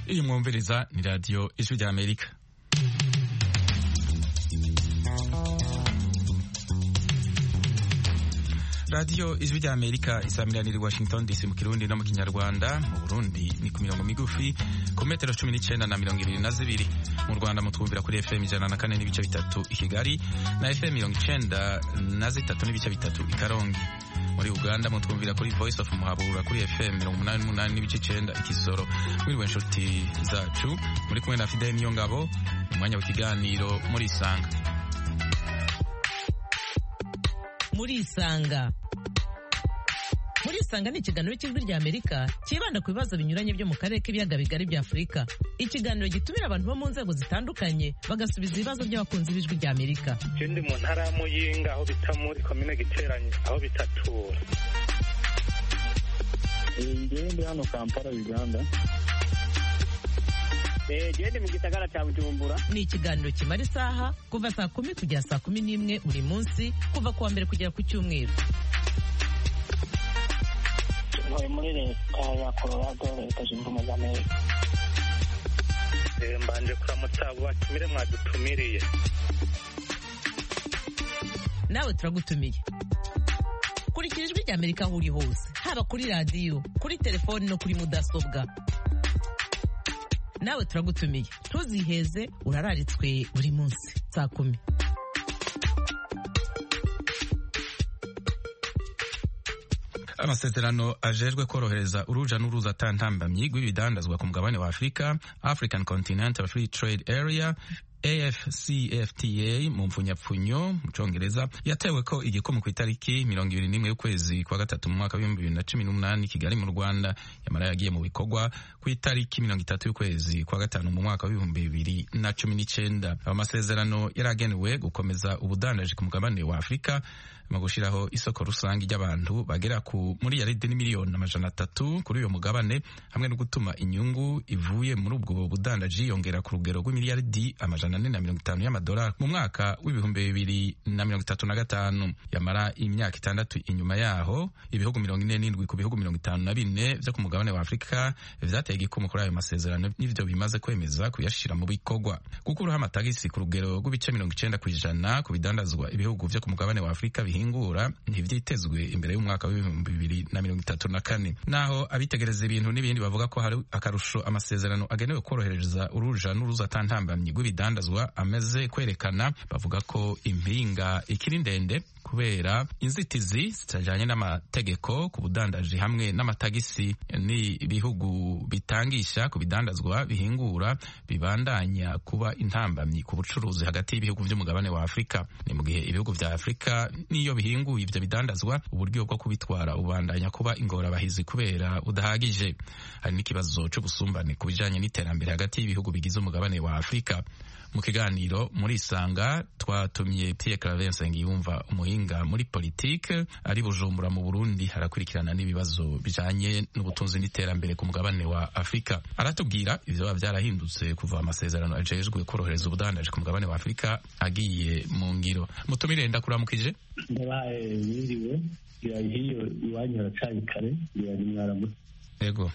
iyi mwumviriza ni radiyo ijwi rya amerika radiyo ijwi rya amerika isamiraniye i washington dc mu kirundi no mu kinyarwanda mu burundi ni ku mirongo migufi ku metero cumi n'icyenda na mirongo irindwi na zibiri mu rwanda mutwumvira kuri fm ijana na kane n'ibice bitatu i kigali na fm mirongo icyenda na zitatu n'ibice bitatu i karongi muri uganda mutwumvira kuri voice of muhabura kuri fm mirongo umunani n'umunani n'ibice icyenda ikisoro mwiriwe inshuti zacu muri kumwe na fidel niyo ngabo mu mwanya w'ikiganiro muri isanga muri isanga muri isanga ni ikiganiro cy'ijwi rya amerika cyibanda ku bibazo binyuranye byo mu karere k'ibiyaga bigari bya afurika ikiganiro gitumira abantu bo mu nzego zitandukanye bagasubiza ibibazo by'abakunzi b'ijwi rya amerika icyo ndi mu ntara ya muyinga aho bita muri komine giteranye aho bita tura ngewe ndi hano kampala uganda gende mu gisagara cya bujumbura ni ikiganiro kimara isaha kuva saa kumi kugera saa kumi n'imwe buri munsi kuva ku wa mbere kugera ku cyumweru ntuye muri leta ya colorado leta zunze ubumwe za amerika mbanje kuramutsa abo batumire mwadutumiriye nawe turagutumiye kurikira ijwi rya amerika aho uri hose haba kuri radiyo kuri telefoni no kuri mudasobwa nawe turagutumiye ntuziheze urararitswe buri munsi saa kumi amasezerano ajejwe korohereza uruja n'uruza atantambamyi rw'ibidandazwa ku mugabane wa afurika african continental free trade area afcfta mu mfunyapfunyo mu congereza yatewe ko igikumu ku itariki mirongo ibiri n'imwe y'ukwezi kwa gatatu mu mwaka w'ibihumbi bibiri na cumi n'umunani kigali mu rwanda yamara yagiye mu bikorwa ku itariki mirongo itatu y'ukwezi kwa gatanu mu mwaka w'ibihumbi bibiri na cumi n'icenda ayo masezerano yari agenewe gukomeza ubudandaji ku mugabane wa afurika mu gushyiraho isoko rusange ry'abantu bagera ku muri yaridi n'imiliyoni amajana atatu kuri uyo mugabane hamwe no gutuma inyungu ivuye muri ubwo budandaji yongera ku rugero rw'imiliyaridi amajana ane na mirongo itanu y'amadolari mu mwaka w'ibihumbi bibiri na mirongo itatu na gatanu yamara imyaka itandatu inyuma yaho ibihugu mirongo ine n'indwi ku bihugu mirongo itanu na bine vyo ku mugabane wa afurika vyateye igikumu kuri ayo masezerano n'ivyo bimaze kwemeza kuyashira mu bikorwa gukuraho amatagisi ku rugero rw'ibice mirongo icenda kw'ijana ku bidandazwa ibihugu vyo ku mugabane wa afurika bihingura ntivyitezwe imbere y'umwaka w'ibihumbi bibiri na mirongo itatu na kane naho abitegereza ibintu n'ibindi bavuga ko hari akarusho amasezerano agenewe korohereza uruja n'uruza atantambamyi rw'ibidandazwa ameze kwerekana bavuga ko impinga ikiri ndende kubera inzitizi zitajanye n'amategeko ku budandaji hamwe n'amatagisi n'ibihugu bitangisha ku bidandazwa bihingura bibandanya kuba intambamyi ku bucuruzi hagati y'ibihugu vy'umugabane wa afurika ni mu gihe ibihugu vya afurika n'iyo bihinguye ivyo bidandazwa uburyo bwo kubitwara ubandanya kuba ingorabahizi kubera budahagije hari n'ikibazo c'ubusumbane ku bijanye n'iterambere hagati y'ibihugu bigize umugabane wa afurika mu kiganiro muri isanga twatumye Pierre Claver Nsengiyumva umuhinga muri politike ari Bujumbura mu Burundi harakurikirana n'ibibazo bijanye n'ubutunzi n'iterambere ku mugabane wa Afurika aratubwira ivyo biba vyarahindutse kuva amasezerano ajejwe korohereza ubudandaji ku mugabane wa Afurika agiye mu ngiro mutumire ndakuramukije ndabaye wiriwe hiyo iwanyu haracanye kare ni mwaramutse yego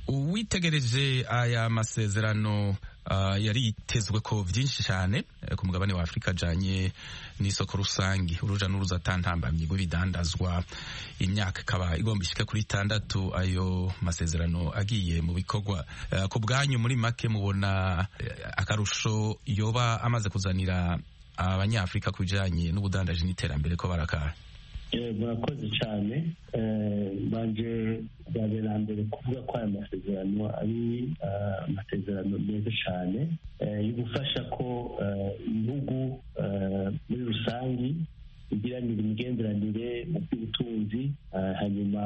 uwitegereje aya masezerano uh, yari yitezwe ko vyinshi cyane ku mugabane wa Afurika ajanye n'isoko rusangi uruja n'uruza atantambamye rw'ibidandazwa imyaka ikaba igomba ishike kuri itandatu ayo masezerano agiye mu bikorwa uh, ku bwanyu muri make mubona uh, akarusho yoba amaze kuzanira abanyafurika ku bijanye n'ubudandaji n'iterambere ko barakaha murakoze cyane mbanje bwabera mbere kuvuga ko aya masezerano ari amasezerano meza cyane yo gufasha ko ibihugu muri rusange bigiranira imigenderanire mu by'ubutunzi hanyuma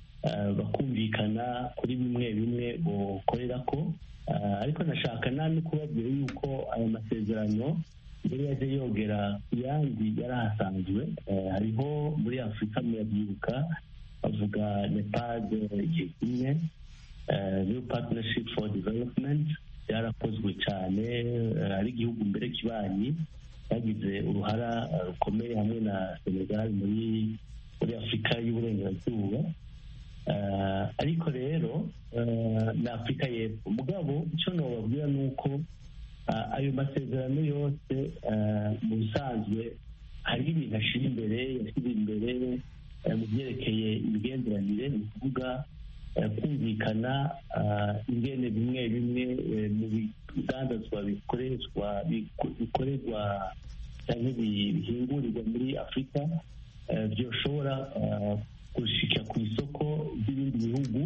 bakumvikana kuri bimwe bimwe bukorera ko ariko nashaka no kubabwira yuko aya masezerano mbere yaje yogera yandi yari ahasanzwe hariho muri afurika murabyibuka bavuga nepad igihe kimwe new partnership for development byarakozwe cyane ari igihugu mbere kibanyi bagize uruhara rukomeye hamwe na senegal muri muri afurika y'uburengerazuba ariko rero ni afurika y'epfo mugabo icyo nababwira ni uko ayo masezerano yose mu bisanzwe hari ibintu ashyira imbere yashyize imbere mu byerekeye imigenderanire ni ukuvuga kumvikana ingene bimwe bimwe mu bidandazwa bikoreshwa bikorerwa cyangwa bihingurirwa muri afurika byoshobora gushika ku isoko ry'ibindi bihugu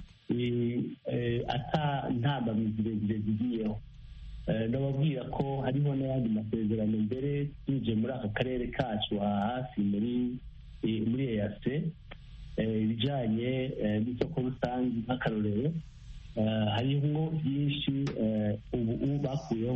ata ntambamizi zirezire zigiyeho ndababwira ko hariho n'ayandi masezerano mbere tuje muri aka karere kacu hafi muri muri eyase ibijyanye n'isoko rusange nk'akarorero hariho byinshi ubu bakuyeho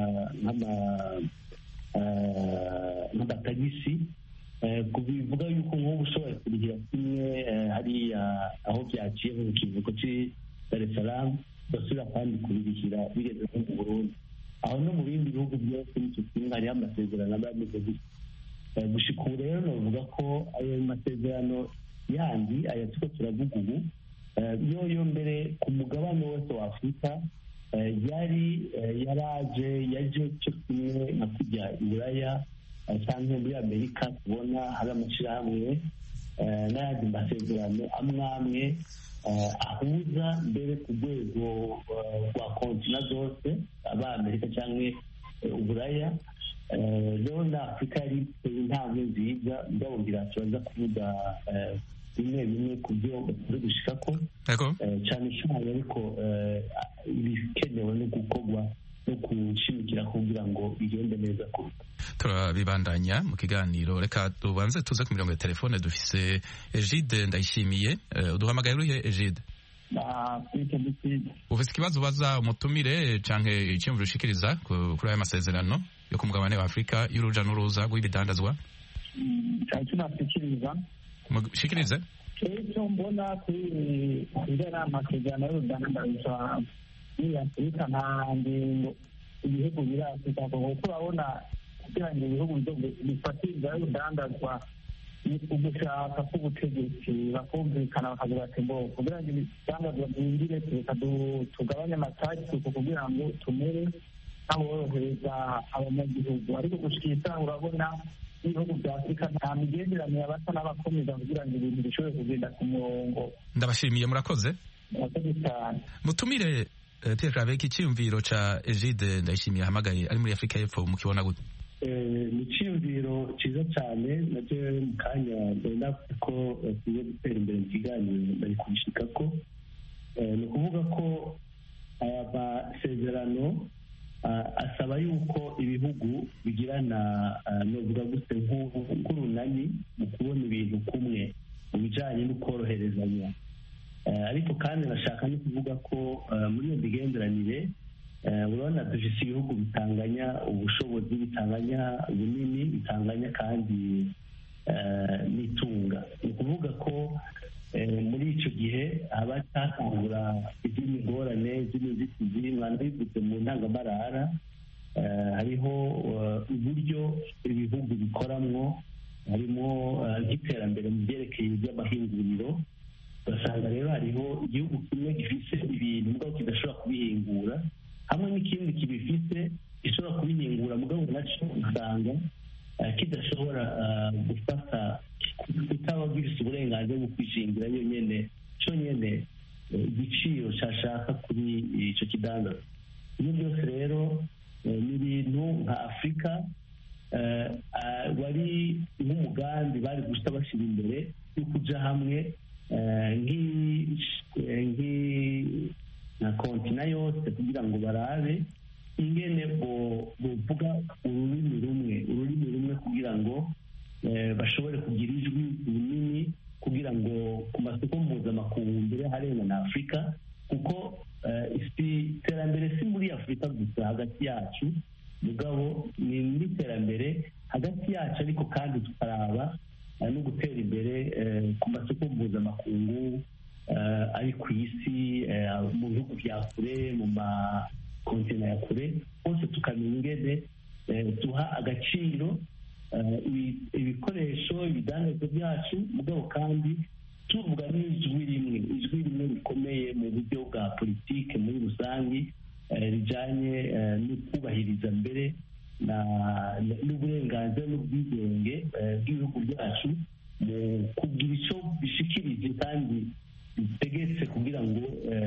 nk'amatagisi bivuga yuko nk'ubu ushobora kurihira kimwe hariya aho byaciye mu kivuko cy'i dar es salaam basubira kandi kubirihira bigeze nko mu burundi aho no mu bindi bihugu byose n'icyo kimwe hariho amasezerano aba ameze gutya gushika ubu rero navuga ko ayo masezerano yandi aya tuko turavuga ubu yoyo mbere ku mugabane wose wa afurika yari yaraje yaje cyo kimwe nka kujya iburaya cyangwa muri amerika tubona hari amashyirahamwe n'ayandi masezerano amwe amwe ahuza mbere ku rwego rwa kontina zose aba amerika cyangwa uburaya rero na afurika yari iteye intambwe nziza mugabo ngira turaza kuvuga bimwe bimwe ku byo bamaze gushika ko cyane cyane ariko ibikenewe no gukorwa no gushimikira kugira ngo bigende neza kuruta turabibandanya mu kiganiro reka tubanze tuze ku mirongo ya telefone dufise egide ndayishimiye uduhamagaye urihe egide ufite ikibazo ubaza umutumire canke iciyumviro ushikiriza kuri aya masezerano yo ku mugabane wa afurika y'uruja n'uruza rw'ibidandazwa cyashikiriza mushikirize icyo mbona kuri bijyana amasezerano y'urudandazwa muri afurika nta ngingo ibihugu biri afurika kuko urabona kugira ngo ibihugu bifatiriza y'urudandazwa ni ugushaka k'ubutegetsi bakumvikana bakavuga ati ngo kugira ngo ibidandazwa byinjire reka tugabanye amatagisi kugira ngo tumere nk'aborohereza abanyagihugu ariko gushika urabona ibihugu bya afurika nta migenderanire abasa n'abakomeza kugira ngo ibintu bishobore kugenda ku murongo ndabashimiye murakoze murakoze cyane mutumire Pierre Claver icyiyumviro ca Egide ndayishimiye ahamagaye ari muri Afurika y'Epfo mukibona gute ni icyiyumviro cyiza cyane nacyo mu kanya mbere navuze ko tugiye gutera imbere mu kiganiro bari kubishika ko ni ukuvuga ko aya masezerano asaba yuko ibihugu bigirana novuga gute nk'urunani mu kubona ibintu kumwe mu bijyanye no koroherezanya ariko kandi nashaka no kuvuga ko muri iyo migenderanire urabona dufite ibihugu bitanganya ubushobozi bitanganya ubunini bitanganya kandi n'itunga ni ukuvuga ko muri icyo gihe haba hatangura izindi ngorane izindi nzitizi mwana bivuze mu ntangamarara hariho uburyo ibihugu bikoramwo harimo nk'iterambere mu byerekeye iby'amahinguriro ugasanga rero hariho igihugu kimwe gifite ibintu mugabo kidashobora kubihingura hamwe n'ikindi kibifite gishobora kubihingura mugabo nacyo usanga kidashobora gufata kutaba gifite uburenganzira bwo kwishingira yonyine cyonyine igiciro cyashaka kuri icyo kidandaza ibyo byose rero ni ibintu nka afurika wari nk'umugambi bari gusa bashyira imbere yo kujya hamwe nka kontina yose kugira ngo barabe ingene buvuga ururimi rumwe ururimi rumwe kugira ngo bashobore kugira ijwi rinini kugira ngo ku masoko mpuzamakungu mbere harenga na afurika kuko iterambere si muri afurika gusa hagati yacu mugabo ni n'iterambere hagati yacu ariko kandi tukaraba no gutera imbere ku masoko mpuzamakungu ari ku isi mu bihugu bya kure mu makontina ya kure hose tukamenya ingene duha agaciro ibikoresho ibidandazwa byacu mugabo kandi tuvuga n'ijwi rimwe ijwi rimwe rikomeye mu buryo bwa politike muri rusange rijyanye no kubahiriza mbere n'uburenganzira n'ubwigenge bw'ibihugu byacu mu kugira icyo bishikirije kandi bitegetse kugira ngo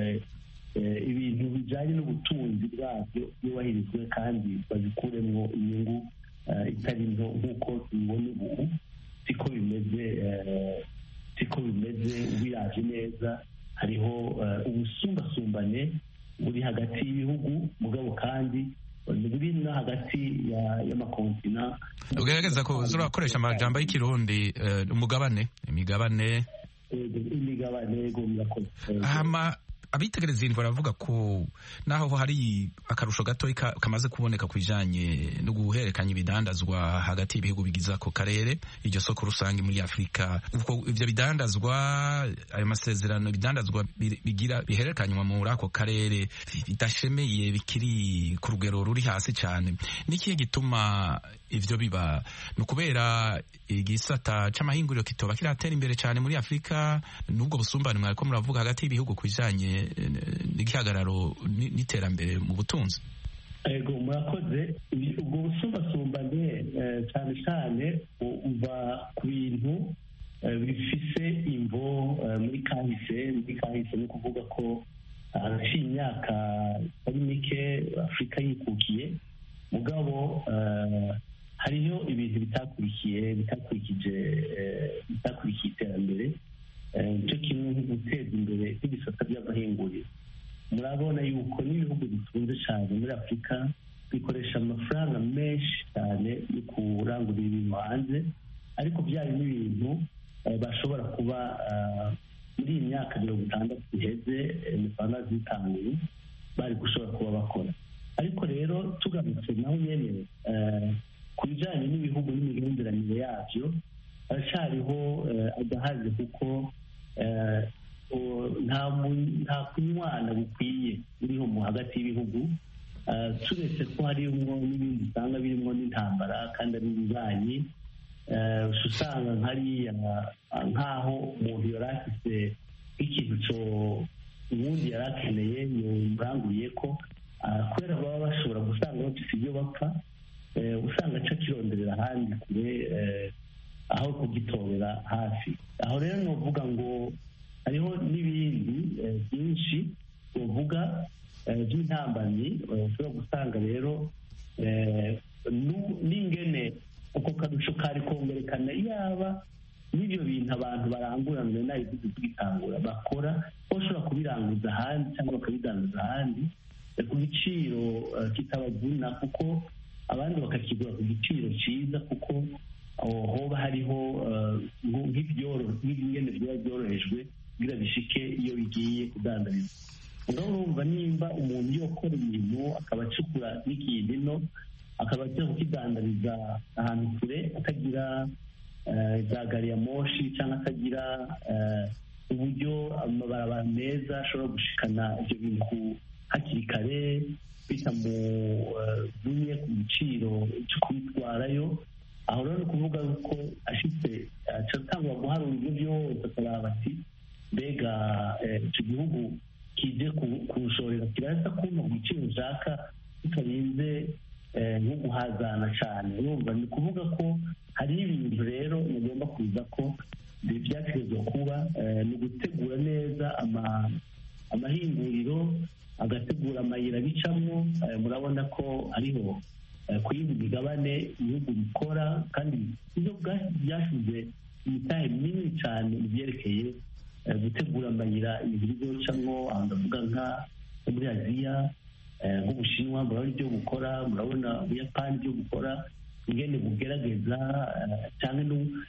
ibintu bijyanye n'ubutunzi bwabyo byubahirizwe kandi babikuremo inyungu itari nto nk'uko tubibona ubu siko bimeze siko bimeze ubiraje neza hariho ubusumbasumbane buri hagati y'ibihugu mugabo kandi buri no hagati y'amakontina ugerageza ko urakoresha amajambo y'ikirundi umugabane imigabane imigabane yego murakoze abitegereza iyi baravuga ko naho hari akarusho gato kamaze kuboneka ku bijyanye no guhererekanya ibidandazwa hagati y'ibihugu bigize ako karere iryo soko rusange muri afurika ibyo bidandazwa ayo masezerano ibidandazwa bigira bihererekanywa muri ako karere bidashemeye bikiri ku rugero ruri hasi cyane n'ikihe gituma ivyo biba ni ukubera igisata c'amahinguriro kitoba kiratera imbere cyane muri afurika n'ubwo busumbane mwariko muravuga hagati y'ibihugu ku bijanye n'igihagararo n'iterambere mu butunzi ego murakoze ubwo busumbasumbane cyane cyane uva ku bintu bifise imvo muri kahise muri kahise ni ukuvuga ko haraciye imyaka itari mike afurika yikukiye mugabo hariho ibintu bitakurikiye bitakurikije bitakurikiye iterambere nicyo kimwe nko guteza imbere n'ibisata by'amahinguriro murabona yuko n'ibihugu bitunze cyane muri afurika bikoresha amafaranga menshi cyane yo kurangurira ibintu hanze ariko byari n'ibintu bashobora kuba muri iyi myaka mirongo itandatu iheze imipanga zitanguye bari gushobora kuba bakora ariko rero tugarutse naho nyine ku bijyanye n'ibihugu n'imigenderanire yabyo haracyariho agahaze kuko nta kunywana bukwiye buriho mu hagati y'ibihugu turetse ko harimo n'ibindi usanga birimo n'intambara kandi ari ibibanyi usanga nkariya nk'aho umuntu yari afite nk'ikintu cyo ubundi yari akeneye yamuranguriye ko kubera baba bashobora gusanga bafite ibyo bapfa usanga aca akironderera ahandi kure aho kugitorera hafi aho rero ni uvuga ngo hariho n'ibindi byinshi tuvuga by'intambamyi ushobora gusanga rero n'ingene uko karusho kari kongerekana yaba n'ibyo bintu abantu baranguranwe nayo tugitangura bakora bashobora kubiranguza ahandi cyangwa bakabidanguza ahandi ku giciro kitabavuna kuko abandi bakakigura ku giciro cyiza kuko hoba hariho nk'ibingene biba byorohejwe kugira bishike iyo bigiye kudandarizwa ngaho urumva nimba umuntu yokora ibintu akaba acukura n'ikintu ino akaba ajya kukidandariza ahantu kure atagira za gari ya moshi cyangwa atagira uburyo amabarabara meza ashobora gushikana ibyo bintu hakiri kare bitamuvunye ku giciro cyo kubitwarayo aho rero ni ukuvuga ko ashitse atangwa guharura ibyo byose akaraba ati mbega icyo gihugu kije kuwushorera kirasa kumva ku giciro nshaka tutarinze nko guhazana cyane urumva ni ukuvuga ko hariho ibintu rero mugomba kuza ko byategerezwa kuba ni ugutegura neza amahinguriro agategura amayira bicamo murabona ko hariho ku yindi migabane ibihugu bikora kandi ibyo byashyize imitahe minini cyane mu byerekeye gutegura amayira ibintu bizocamo aho ndavuga nka muri aziya nk'ubushinwa murabona ibyo bukora murabona ubuyapani ibyo bukora ingene bugerageza cyane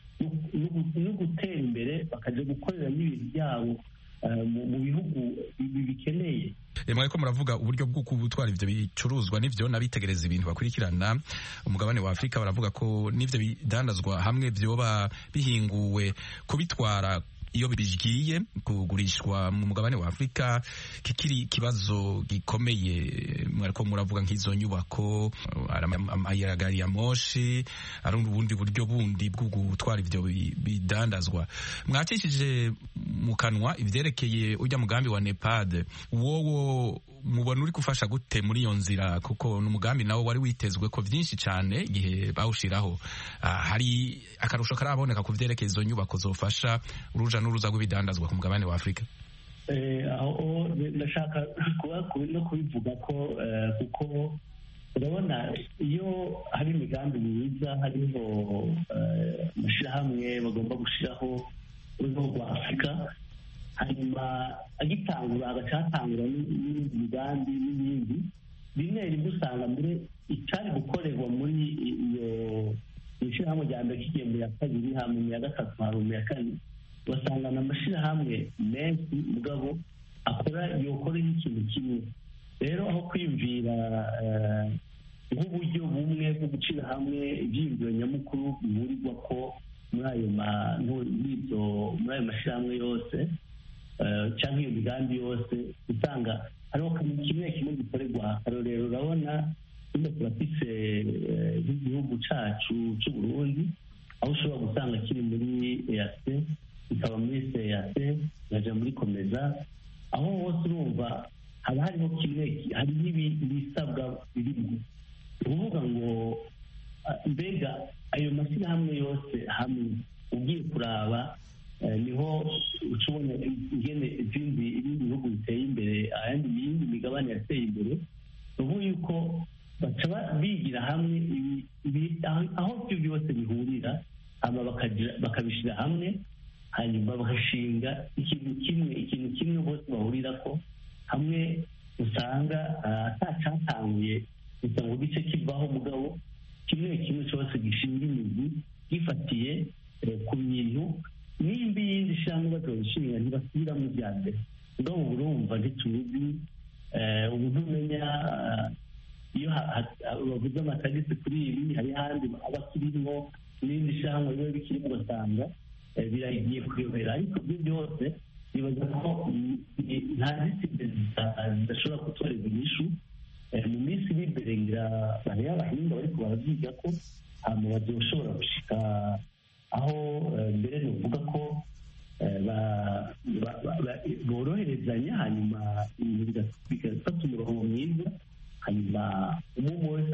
no gutera imbere bakajya gukorera n'ibintu byabo mu bihugu bikeneye mwariko muravuga uburyo bwo gutwara ivyo bicuruzwa n'ivyo n'abitegereza ibintu bakurikirana umugabane wa afurika baravuga ko n'ivyo bidandazwa hamwe vyoba bihinguwe kubitwara iyo bigiye kugurishwa mu mugabane wa afurika kikiri ikibazo gikomeye mwariko muravuga nk'izo nyubako amayiragari ya moshi ari ubundi buryo bundi bwo gutwara ivyo bidandazwa mwakishije mu kanwa ivyerekeye urya mugambi wa nepad wowo mubona uri gufasha gute muri iyo nzira kuko n'umugambi nawo wari witezwe ko vyinshi cane igihe bawushiraho uh, hari akarusho karaboneka ku vyerekeye izo nyubako zofasha uruja n'uruza rw'ibidandazwa ku mugabane wa afurika aho ndashaka no kubivuga ko kuko urabona iyo hari imigambi myiza hariho amashyirahamwe bagomba gushyiraho urwego rwa afurika hanyuma agitangura agacatangura n'ibindi migambi n'ibindi rimwe rimwe usanga mbere icyari gukorerwa muri iyo ishyirahamwe rya mbere kigiye mu ya kabiri hama mu ya gatatu hama mu ya kane ugasanga ni amashyirahamwe menshi mugabo akora yokorera ikintu kimwe rero aho kwiyumvira nk'uburyo bumwe bwo gucira hamwe ibyiyumviro nyamukuru bihurirwa ko muri ayo muri ayo mashyirahamwe yose cyangwa iyo migambi yose usanga hariho kimwe kimwe gikorerwa akarorero urabona nyine turafise nk'igihugu cacu c'u Burundi aho ushobora gusanga kiri muri EAC ikaba muri CEAC ikaja muri komeza aho hose urumva haba hariho kimwe hari n'ibisabwa birimo ukuvuga ngo mbega ayo mashyirahamwe yose hamwe ugiye kuraba niho ucubona ingene izindi ibindi bihugu biteye imbere ayandi iyindi migabane yateye imbere ubu yuko baca bigira hamwe aho ibyo byose bihurira hama bakabishyira hamwe hanyuma bagashinga ikintu kimwe ikintu kimwe bose bahurira ko hamwe usanga atacatanguye gusa ngo gice kivaho mugabo kimwe kimwe cyose gishinga imizi gifatiye ku bintu n'imbi yindi shyirahamwe bazobishinga ntibasubiramo ibya mbere mugabo urumva ntituzi ubu ntumenya iyo bavuze amatagisi kuri ibi hari ahandi aba akirimo n'indi shyirahamwe biba bikirimo ugasanga biragiye kuyobera ariko ibyo byose nibaza ko nta zitinde zidashobora gutoreza inyishu mu minsi iri imbere ngira bariya abahinga bariko baravyiga ko hama bazoshobora gushika aho mbere nuvuga ko boroherezanya hanyuma bigafata umurongo mwiza hanyuma umwe wese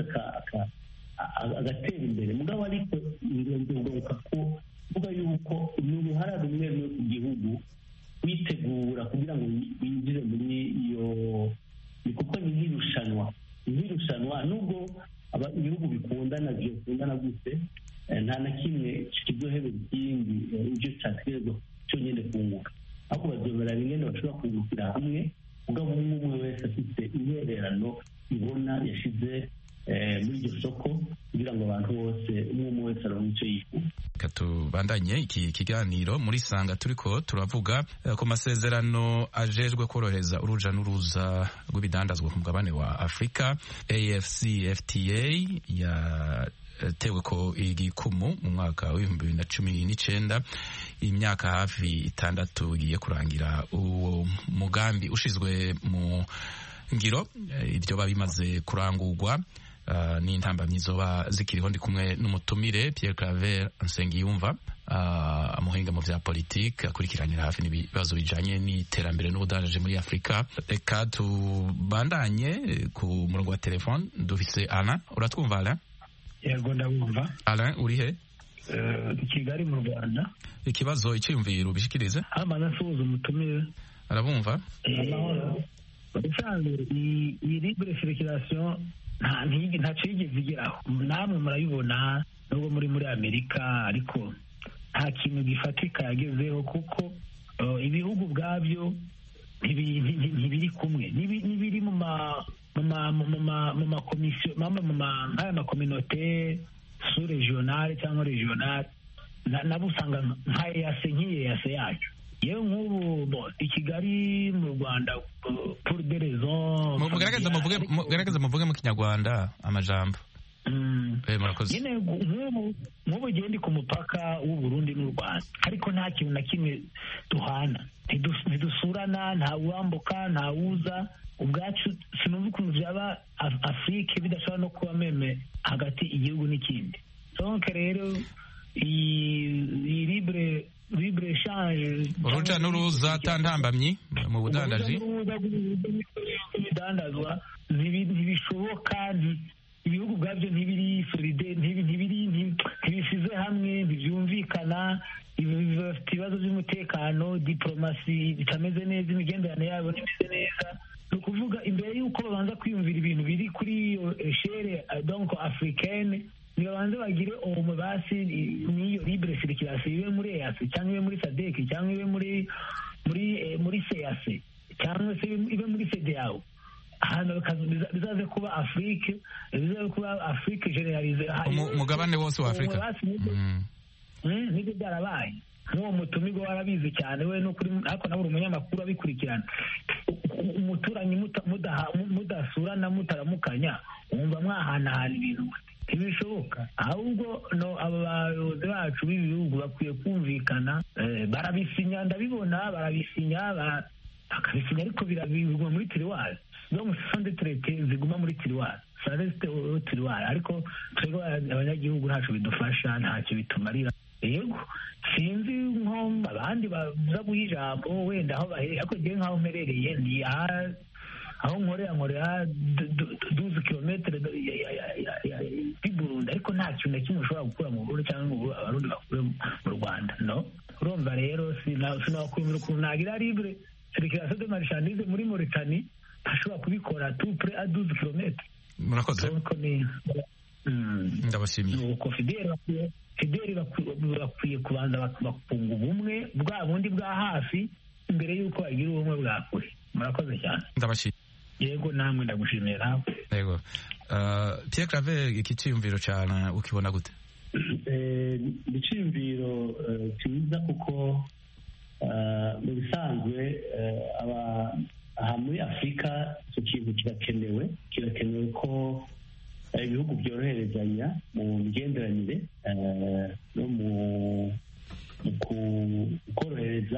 agatera imbere mugabo ariko ngombwa ko vuga yuko ni uruhara rumwe rumwe ku gihugu witegura kugira ngo winjire muri iyo ni kuko ni nk'irushanwa nk'irushanwa nubwo ibihugu bikundana byokundana gute nta na kimwe kizohebera ikindi ibyo cyategerezwa cyonyine kunguka ahubwo bazobera rimwe bashobora kungukira hamwe mugabo umwe umwe wese afite intererano ibona yashize muri iryo soko kugira ngo abantu bose umwe umwe wese aronke icyo yifuza reka tubandanye iki kiganiro muri sanga turiko turavuga ku masezerano ajejwe korohereza uruja n'uruza rw'ibidandazwa ku mugabane wa afurika afcfta ya tewe ko igikumu mu mwaka w'ibihumbi bibiri na cumi n'icenda imyaka hafi itandatu igiye kurangira uwo mugambi ushizwe mu ngiro ibyo bimaze kurangurwa uh, n'intambamyi zoba zikiriho ndi kumwe n'umutumire Pierre Claver Nsengiyumva uh, umuhinga mu vya politike akurikiranira hafi n'ibibazo bijanye n'iterambere n'ubudandaje muri Afurika reka tubandanye ku murongo wa telefone dufise Alain uratwumva Alain yego ndabumva Alain uri he i Kigali mu Rwanda ikibazo icyiyumviro ubishikirize amaze asuhuza umutumire arabumva ubusanzwe iyi libre circulation ntacyo yigeze igeraho namwe murabibona nubwo muri muri amerika ariko nta kintu gifatika yagezeho kuko ibihugu ubwabyo ntibiri kumwe n'ibiri mu makomisiyo nk'aya makominote su regionale cyangwa regionale nabo usanga nka eyase nk'iyeyase yacu yewe nk'ubu i kigali mu rwanda pour des raisons mugerageza muvuge mu kinyarwanda amajambo nyine nk'ubu ugiye ndi ku mupaka w'u Burundi n'u Rwanda ariko nta kintu na kimwe duhana ntidusurana nta wambuka nta wuza ubwacu sinumva ukuntu byaba afurike bidashobora no kuba meme hagati igihugu n'ikindi donc rero iyi libre libre eshanje uruja n'uruza atantambamyi mu budandaji ibidandazwa ntibishoboka ibihugu ubwabyo ntibiri solide ntibisize hamwe ntibyumvikana bafite ibibazo by'umutekano diporomasi bitameze neza imigenderanire yabo ntimeze neza ni ukuvuga imbere y'uko babanza kwiyumvira ibintu biri kuri iyo shere donko afurikene nibabanze bagire uwo basi n'iyo libere sirikirasi ibe muri eyasi cyangwa ibe muri sadeki cyangwa ibe muri muri muri seyase cyangwa se ibe muri sedeyawo ahantu bizaze kuba afurike bizaze kuba afurike generalize umugabane wose wa afurika nibyo byarabaye nk'uwo mutumirwa warabizi cyane we n'ukuri ariko nawe uri umunyamakuru abikurikirana umuturanyi mudasurana mutaramukanya wumva mwahanahana ibintu ntibishoboka ahubwo no aba bayobozi bacu b'ibi bihugu bakwiye kumvikana barabisinya ndabibona barabisinya bakabisinya ariko biguma muri tiriwari donc sande traité ziguma muri tiriwari sareste tiriwari ariko twebwe abanyagihugu ntacyo bidufasha ntacyo bitumarira yego sinzi nko abandi baza guha ijambo wenda aho bahereye ariko ngewe nk'aho mperereye ni aho nkorera nkorera duzi kilometero y'i burundi ariko nta kintu na kimwe ushobora gukura mu burundi cyangwa ngo abarundi bakure mu rwanda no urumva rero sinakwemera ukuntu nagira libre serikirasiyo de marishandize muri moritani ntashobora kubikora tupure a duzi kilometero murakoze ndabashimiye nuko fideli fideli bakwiye kubanza bakunga ubumwe bwa bundi bwa hafi mbere y'uko bagira ubumwe bwa kure murakoze cyane ndabashimiye yego namwe ndagushimiye nawe yego Pierre Claver iki cyiyumviro cyane ukibona gute ni icyiyumviro cyiza kuko mu bisanzwe aha muri afurika icyo kintu kirakenewe kirakenewe ko ibihugu byoroherezanya mu migenderanire no mu korohereza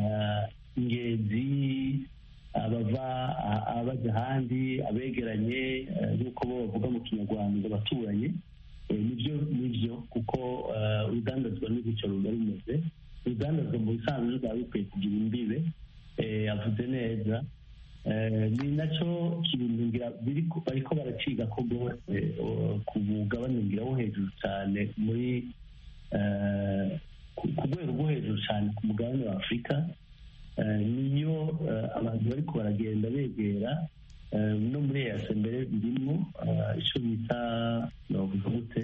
ingenzi abava abajya ahandi abegeranye nk'uko bo bavuga mu kinyarwanda baturanye nibyo nibyo kuko urudandazwa n'ibicyo ruba rumeze urudandazwa mu bisanzwe rwaba bikwiye kugira imbibe avuze neza ni nacyo kintu bariko baraciga ko rwose ku mugabane ngira wo hejuru cyane muri ku rwego rwo hejuru cyane ku mugabane wa afurika niyo abantu bariko baragenda begera no muri eyase mbere birimo icyo bita novuga gute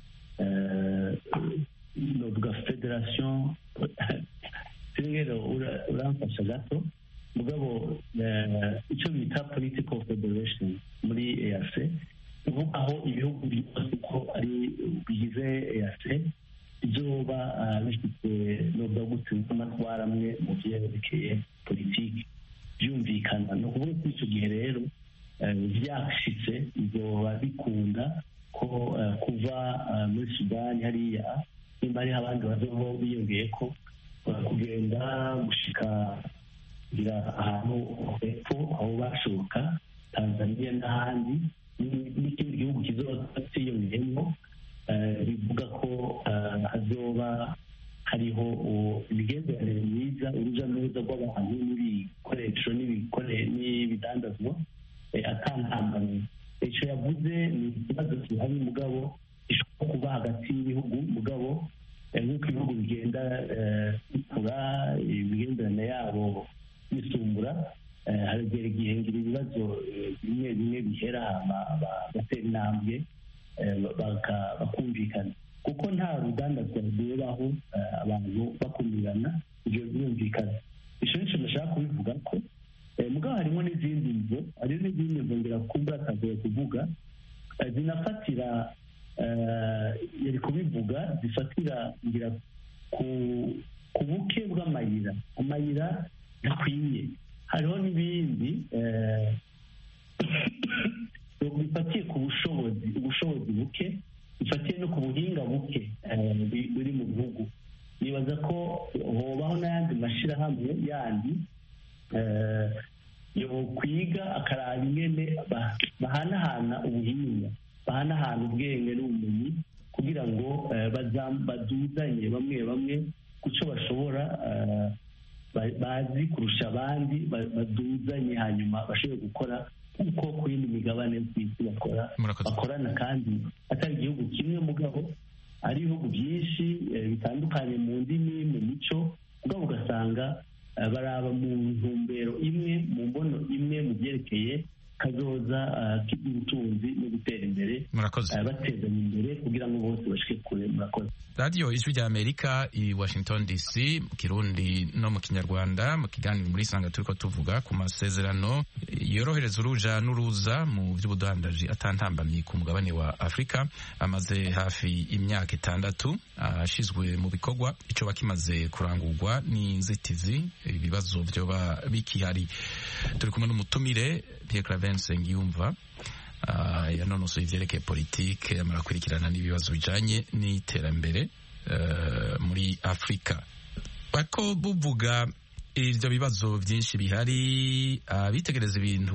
novuga federasiyo rero uramfasha gato mugabo icyo bita political federation muri eyase uvuga aho ibihugu byose ko ari bigize eyase byoba bifite novuga gute n'amatwara amwe mu byerekeye politiki byumvikana ni ukuvuga ko icyo gihe rero byashitse bizoba bikunda ko kuva muri sudani hariya nimba hariho abandi bazoho biyongeye ko kugenda gushika kugira ahantu hepfo aho bashoka tanzania n'ahandi n'ikindi gihugu kizoba cyiyongeyemo bivuga ko hazoba hariho imigenderanire myiza urujya n'uruza rw'abantu n'ibikoresho n'ibidandazwa atantambamye icyo yavuze ni ikibazo gihari mugabo gishobora kuba hagati y'ibihugu mugabo nk'uko ibihugu bigenda bikura imigenderanire yabo bisumbura haragera igihe ngira ibibazo bimwe bimwe bihera bagatera intambwe bakumvikana kuko nta rudandazwa rwubaho abantu bakumirana ibyo birumvikana icyo nicyo nashaka kubivuga ko mugabo harimo n'izindi nzu hari n'izindi nzu ngira kumva atagoye kuvuga zinafatira yari kubivuga zifatira ngira ku buke bw'amayira amayira ntakwiye hariho n'ibindi bifatiye ku bushobozi ubushobozi buke bifatiye no ku buhinga buke buri mu bihugu nibaza ko hobaho n'ayandi mashyirahamwe yandi yo kwiga akaraba ingene bahanahana ubuhinga bahanahana ubwenge n'ubumenyi kugira ngo baduzanye bamwe bamwe ku cyo bashobora bazi kurusha abandi baduzanye hanyuma bashobore gukora kuko ku yindi migabane ku isi bakora bakorana kandi atari igihugu kimwe mugabo ari ibihugu byinshi bitandukanye mu ndimi mu mico mugabo ugasanga baraba mu ntumbero imwe mu mbono imwe mu byerekeye kazoza k'ubutunzi no gutera imbere batezanya imbere kugira ngo bose bashike kure murakoze radiyo ijwi rya amerika i washington dc mu kirundi no mu kinyarwanda mu kiganiro muri sanga turiko tuvuga ku masezerano yorohereza uruja n'uruza mu by'ubudandaji atantambamye ku mugabane wa afurika amaze hafi imyaka itandatu ashizwe mu bikorwa ico bakimaze kurangurwa n'inzitizi ibibazo vyoba bikihari turi kumwe n'umutumire Pierre Claver Nsengiyumva uh, yanonosoye ivyerekeye politike amara kurikirana n'ibibazo bijanye n'iterambere uh, muri Afrika bako buvuga ivyo bibazo vyinshi bihari abitegereza uh, ibintu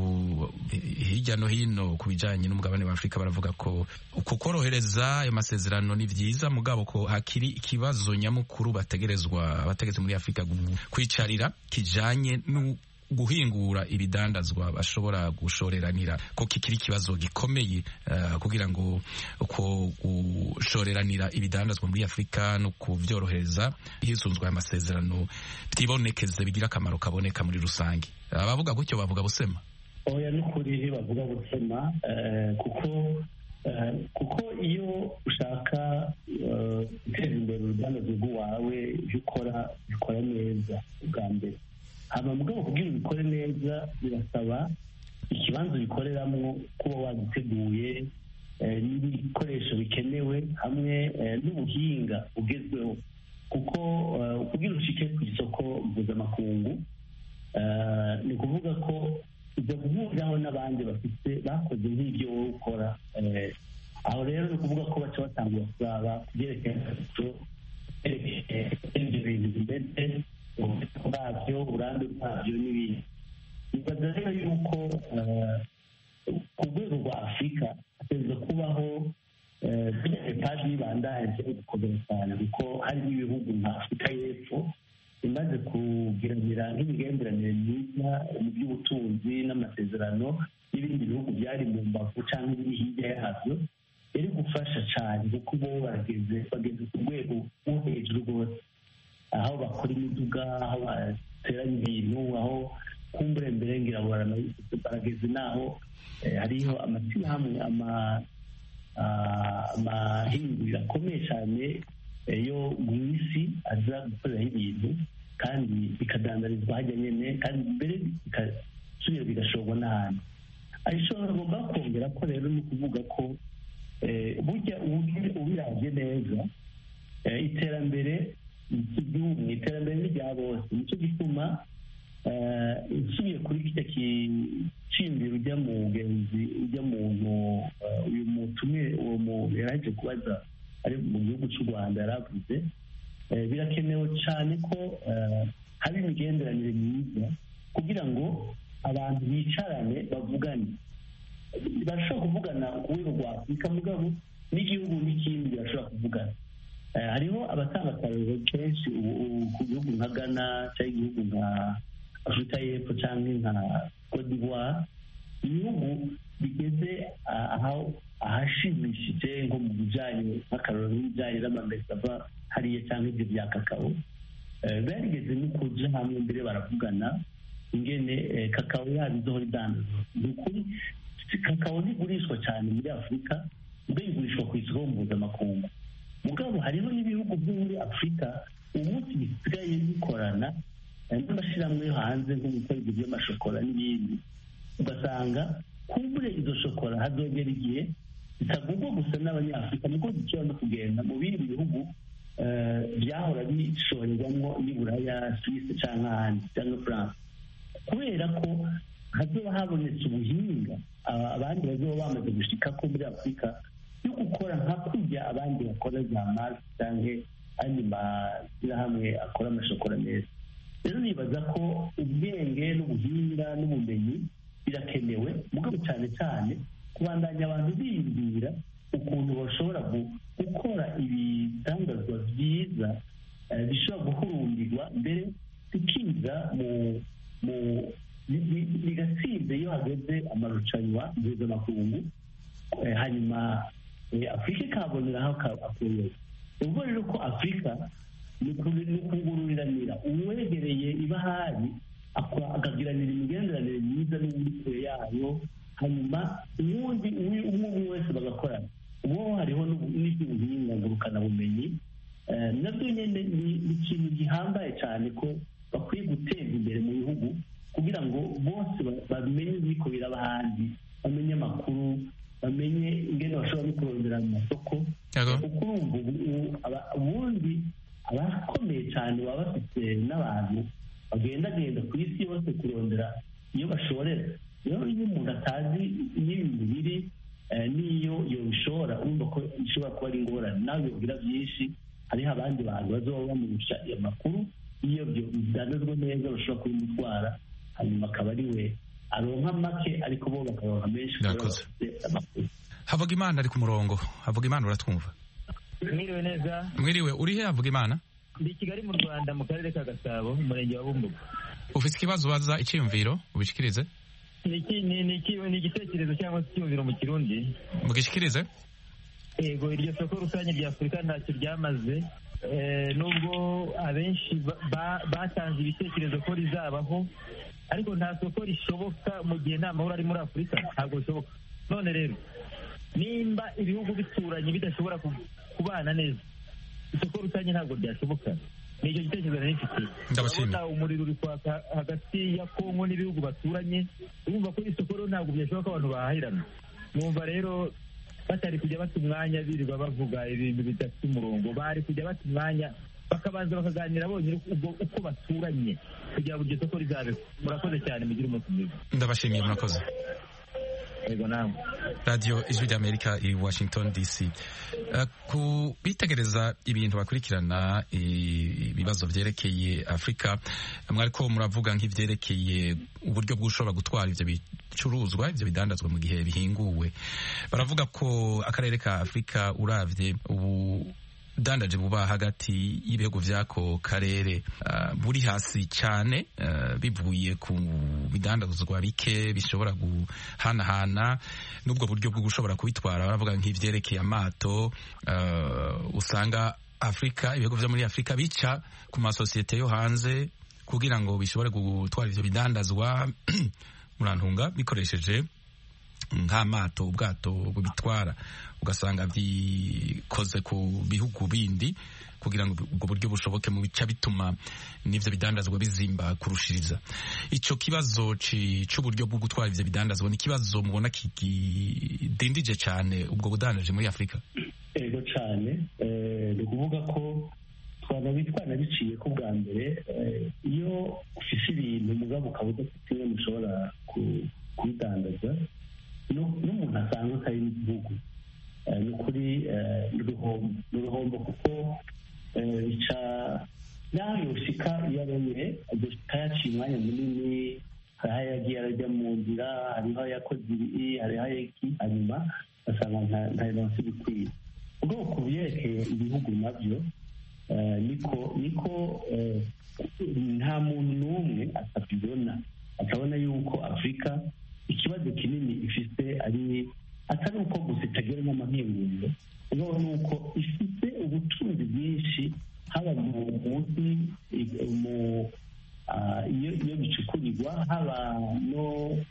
hirya no hino ku bijanye n'umugabane wa Afrika baravuga ko kukorohereza ayo masezerano ni vyiza mugabo ko hakiri ikibazo nyamukuru bategerezwa abategetsi muri Afrika kwicarira kijanye guhingura ibidandazwa bashobora gushoreranira ko kikiri ikibazo gikomeye uh, kugira ngo uko gushoreranira ibidandazwa muri Afurika no kuvyorohereza hisunzwe amasezerano byibonekeze bigira akamaro kaboneka muri rusange abavuga uh, gutyo bavuga busema oya n'ukuri bavuga busema uh, kuko kuko iyo ushaka guteza imbere urudandazwa rw'uwawe ibyo ukora bikora neza ubwa mbere hama mugabo kugira ubikore neza birasaba ikibanza ubikoreramo kuba wagiteguye n'ibikoresho bikenewe hamwe n'ubuhinga bugezweho kuko kugira ushike ku isoko mpuzamakungu ni ukuvuga ko ujya guhuriraho n'abandi bafite bakoze nk'ibyo wowe ukora aho rero ni ukuvuga ko baca batangura kuzaba kubyerekeye ibyo bintu bimeze bwabyo uburambe bwabyo n'ibindi nibaza rero yuko ku rwego rwa afurika hategereza kubaho etaje y'ibandanje gukomera cyane kuko harimo ibihugu nka afurika y'epfo imaze kugiranira nk'imigenderanire myiza mu by'ubutunzi n'amasezerano n'ibindi bihugu byari mu mbavu cyangwa ibiri hirya yabyo biri gufasha cyane kuko bo bageze bageze ku rwego rwo hejuru rwose aho bakora imiduga aho bateranya ibintu aho kumbure mbere ngira ngo barageze n'aho hariho amashyirahamwe amahinguriro akomeye cyane yo mu isi aza gukoreraho ibintu kandi bikadandarizwa hajya nyine kandi mbere bigasubira bigashorwa n'ahantu arishobora agomba kongera ko rero ni ukuvuga ko burya ubirabye neza iterambere igihugu mu iterambere ni rya bose nicyo gituma usubiye kuri kijya kicimbira ujya mu mugenzi ujya muntu uyu mutumire uwo muntu yaraje kubaza ari mu gihugu cy'u rwanda yaravuze birakenewe cyane ko haba imigenderanire myiza kugira ngo abantu bicarane bavugane barashobora kuvugana ku rwego rwa afurika mugabo n'igihugu n'ikindi birashobora kuvugana hariho abatanga akarero kenshi ku gihugu nka ghana cyangwa igihugu nka afurika y'epfo cyangwa nka cote d'ivoire ibihugu bigeze ahashimishije nko mu bijyanye nk'akararo n'ibijyanye n'amamesa ava hariya cyangwa ibyo bya kakao barigeze no kuja hamwe mbere baravugana ingene kakao yaba izohora idandaza ni ukuri kakao ntigurishwa cyane muri afurika mbe igurishwa ku isoko mpuzamakungu mugabo hariho n'ibihugu byo muri afurika ubu munsi bisigaye bikorana n'amashyirahamwe yo hanze nko gukora ibyo by'amashokora n'ibindi ugasanga kumbure izo shokora hazogera igihe zitagurwa gusa n'abanyafurika niko zishobora no kugenda mu bindi bihugu byahora bishorerwamo n'iburaya suwisi cyangwa ahandi cyangwa france kubera ko hazoba habonetse ubuhinga abandi bazoba bamaze gushika ko muri afurika yo gukora nka kurya abandi bakora za masi cyangwa andi mashyirahamwe akora amashokora meza rero nibaza ko ubwenge n'ubuhinga n'ubumenyi birakenewe mugabo cyane cyane kubandanya abantu biyumvira ukuntu bashobora gukora ibidandazwa byiza bishobora guhurumbirwa mbere bikiza mu mu bigatsinda iyo hageze amarushanwa mpuzamakungu hanyuma afurika ikaboneraho akureba ubwo rero ko afurika ni ukungururiranira uwegereye ibahari akagiranira imigenderanire myiza n'undi kure yayo hanyuma uwundi umwe umwe wese bagakorana ubu hariho n'iby'ubuhinga ngurukanabumenyi nabyo nyine ni ikintu gihambaye cyane ko bakwiye guteza imbere mu bihugu kugira ngo bose bamenye ibiko biraba ahandi bamenye amakuru bamenye ingene bashobora no kurondera mu masoko kuko urumva ubundi abakomeye cyane baba bafite n'abantu bagendagenda ku isi yose kurondera iyo bashorera rero iyo umuntu atazi n'ibintu biri n'iyo yobishora urumva ko bishobora kuba ari ingorane nawe yogira byinshi hariho abandi bantu bazoba bamurusha ayo makuru iyo bidandazwa neza bashobora kubimutwara hanyuma akaba ari we aronka make ariko bo bakaronka menshi havuga imana ari ku murongo havuga imana uratwumva mwiriwe neza mwiriwe uri he havuga imana ndi kigali mu rwanda mu karere ka gasabo mu murenge wa bumbuga ufite ikibazo ubaza icyiyumviro ubishikirize ni igitekerezo cyangwa se icyiyumviro mu kirundi mugishikirize yego iryo soko rusange rya afurika ntacyo ryamaze nubwo abenshi batanze ibitekerezo ko rizabaho ariko nta soko rishoboka mu gihe nta mahoro ari muri afurika ntabwo bishoboka none rero nimba ibihugu bituranye bidashobora kubana neza isoko rusange ntabwo ryashoboka ni icyo gitekerezo nari mfite urabona umuriro uri kwaka hagati ya kongo n'ibihugu baturanye urumva ko isoko rero ntabwo byashoboka abantu bahahirana numva rero batari kujya bata umwanya birirwa bavuga ibintu bidafite umurongo bari kujya bata umwanya bakabanza bakaganira bonyine uko baturanye kugira ngo iryo soko rizabeho murakoze cyane mugire umunsi mwiza ndabashimiye murakoze yego namwe radiyo ijwi ry'amerika i washington dc ku bitegereza ibintu bakurikirana ibibazo byerekeye afurika mwariko muravuga nk'ibyerekeye uburyo bw'ushobora gutwara ibyo bicuruzwa ibyo bidandazwa mu gihe bihinguwe baravuga ko akarere ka afurika uravye ubu dandaje buba hagati y'ibihugu vy'ako karere uh, buri hasi cyane uh, bivuye ku bidandazwa bike bishobora guhanahana n'ubwo buryo bwo gushobora kubitwara baravuga nk'ivyerekeye amato uh, usanga afurika ibihugu vyo muri afurika bica ku masosiyete yo hanze kugira ngo bishobore gutwara ivyo bidandazwa murantunga bikoresheje nk'amato ubwato bubitwara ugasanga byikoze ku bihugu bindi kugira ngo ubwo buryo bushoboke mu bica bituma n'ivyo bidandazwa bizimba kurushiriza ico kibazo c'uburyo bwo gutwara ivyo bidandazwa ni ikibazo mubona kidindije cyane ubwo budandaje muri afurika ego cyane ni ukuvuga ko twanabitwana biciye ko bwa mbere iyo ufise ibintu mugabo ukaba udafite imwe mushobora kubidandaza n'umuntu asanzwe atari n'igihugu ni ukuri ni uruhombo kuko bica naho yoshika iyo aremye agashika yaciye umwanya munini hariho yagiye arajya mu nzira hariho yakoze ibi hariho iki hanyuma asanga nta inosi bikwiye ubwo ku byerekeye ibihugu nabyo niko niko nta muntu n'umwe atabibona akabona yuko afurika ikibazo kinini ifite ari atari uko gusa itagira n'amahinguriro ubwo ni uko ifite ubutunzi bwinshi haba mu munsi mu iyo bicukurirwa haba no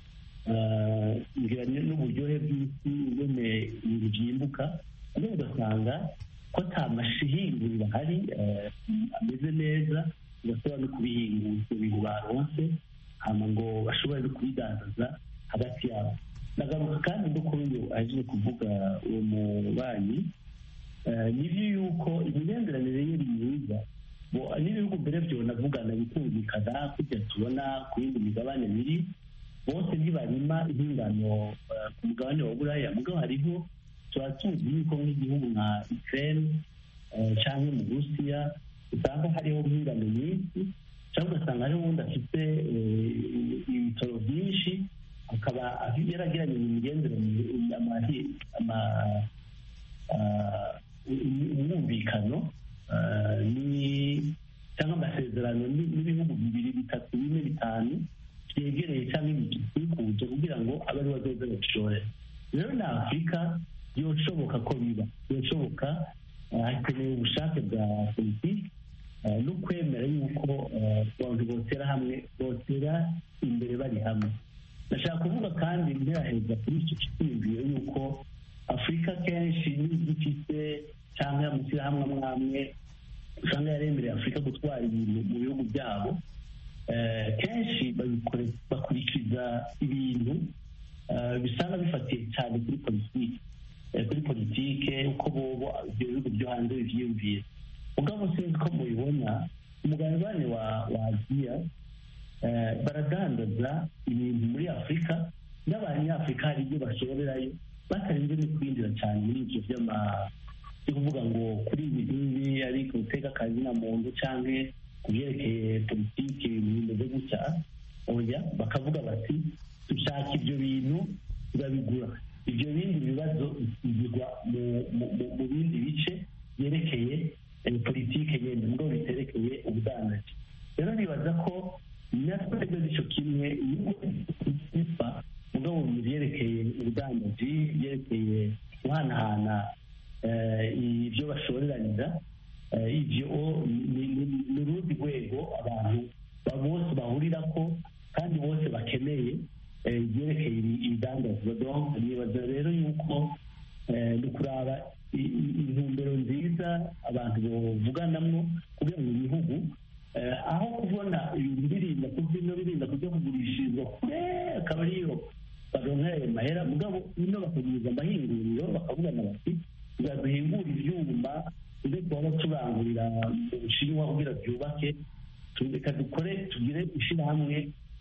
n'uburyohe bw'isi ingene ibintu byimbuka ariko ugasanga ko ata mashihinguriro ahari ameze neza bashobora no kubihingura ibyo bintu baronse hama ngo bashobore no kubidandaza hagati yabo nagaruka kandi no kuri uyu aje kuvuga uwo mubanyi nibyo yuko imigenderanire ye ni myiza n'ibihugu mbere byo navugana bikumvikana kujya tubona ku yindi migabane biri bose ntibarima impingano ku mugabane wa buraya mugabo hariho tuba tuzi yuko nk'igihugu nka ukraine cyangwa mu burusiya usanga hariho impingano nyinshi cyangwa ugasanga hariho uwundi afite ibitaro byinshi akaba yaragiranye imigenderanire umwumvikano n'ibihugu bibiri bitatu bine bitanu byegereye cyangwa bikikuje kugira ngo abe ari bazoze babishore rero na afurika byoshoboka ko biba byoshoboka hakenewe ubushake bwa politiki no kwemera yuko abantu botera hamwe botera imbere bari hamwe ndashaka kuvuga kandi nteraheza kuri icyo cyiyumviro yuko afurika kenshi ifite cyangwa amashyirahamwe amwe amwe usanga yaremereye afurika gutwara ibintu mu bihugu byabo kenshi bakurikiza ibintu bisanga bifatiye cyane kuri politiki kuri politike uko bobo ibyo bihugu byo hanze bivyiyumvira mugabo sinzi ko mubibona umugabane wa wa aziya baradandaza ibintu muri afurika n'abanyafurika hari ibyo bashorerayo batarinze no kwinjira cyane muri ibyo by'ama byo kuvuga ngo kuri ibi ngibi ari ku guteka akazi na muntu cyangwa ku byerekeye politiki ibintu bimeze gutya oya bakavuga bati dushaka ibyo bintu turabigura ibyo bindi bibazo bigwa mu bindi bice byerekeye politiki nyine ngo biterekeye ubudandaji rero nibaza ko natwe bityo kimwe bifa mugabo mu byerekeye ubudandaji byerekeye guhanahana ibyo bashoreranira ibyo ni urundi rwego abantu bose bahurira ko kandi bose bakeneye ibyerekeye ibidandazwa nibaza rero yuko ni ukuraba intumbero nziza abantu bavuganamo kugira ngo ibihugu aho kubona ibintu birinda kubyino birinda kujya kugurishirizwa kure akaba ariyo baronka ayo mahera mugabo ino bakaguriza amahinguriro bakavugana bati duhingura ibyuma tujye kuba bacurangurira mu bushinwa kugira byubake reka dukore tugire ishyirahamwe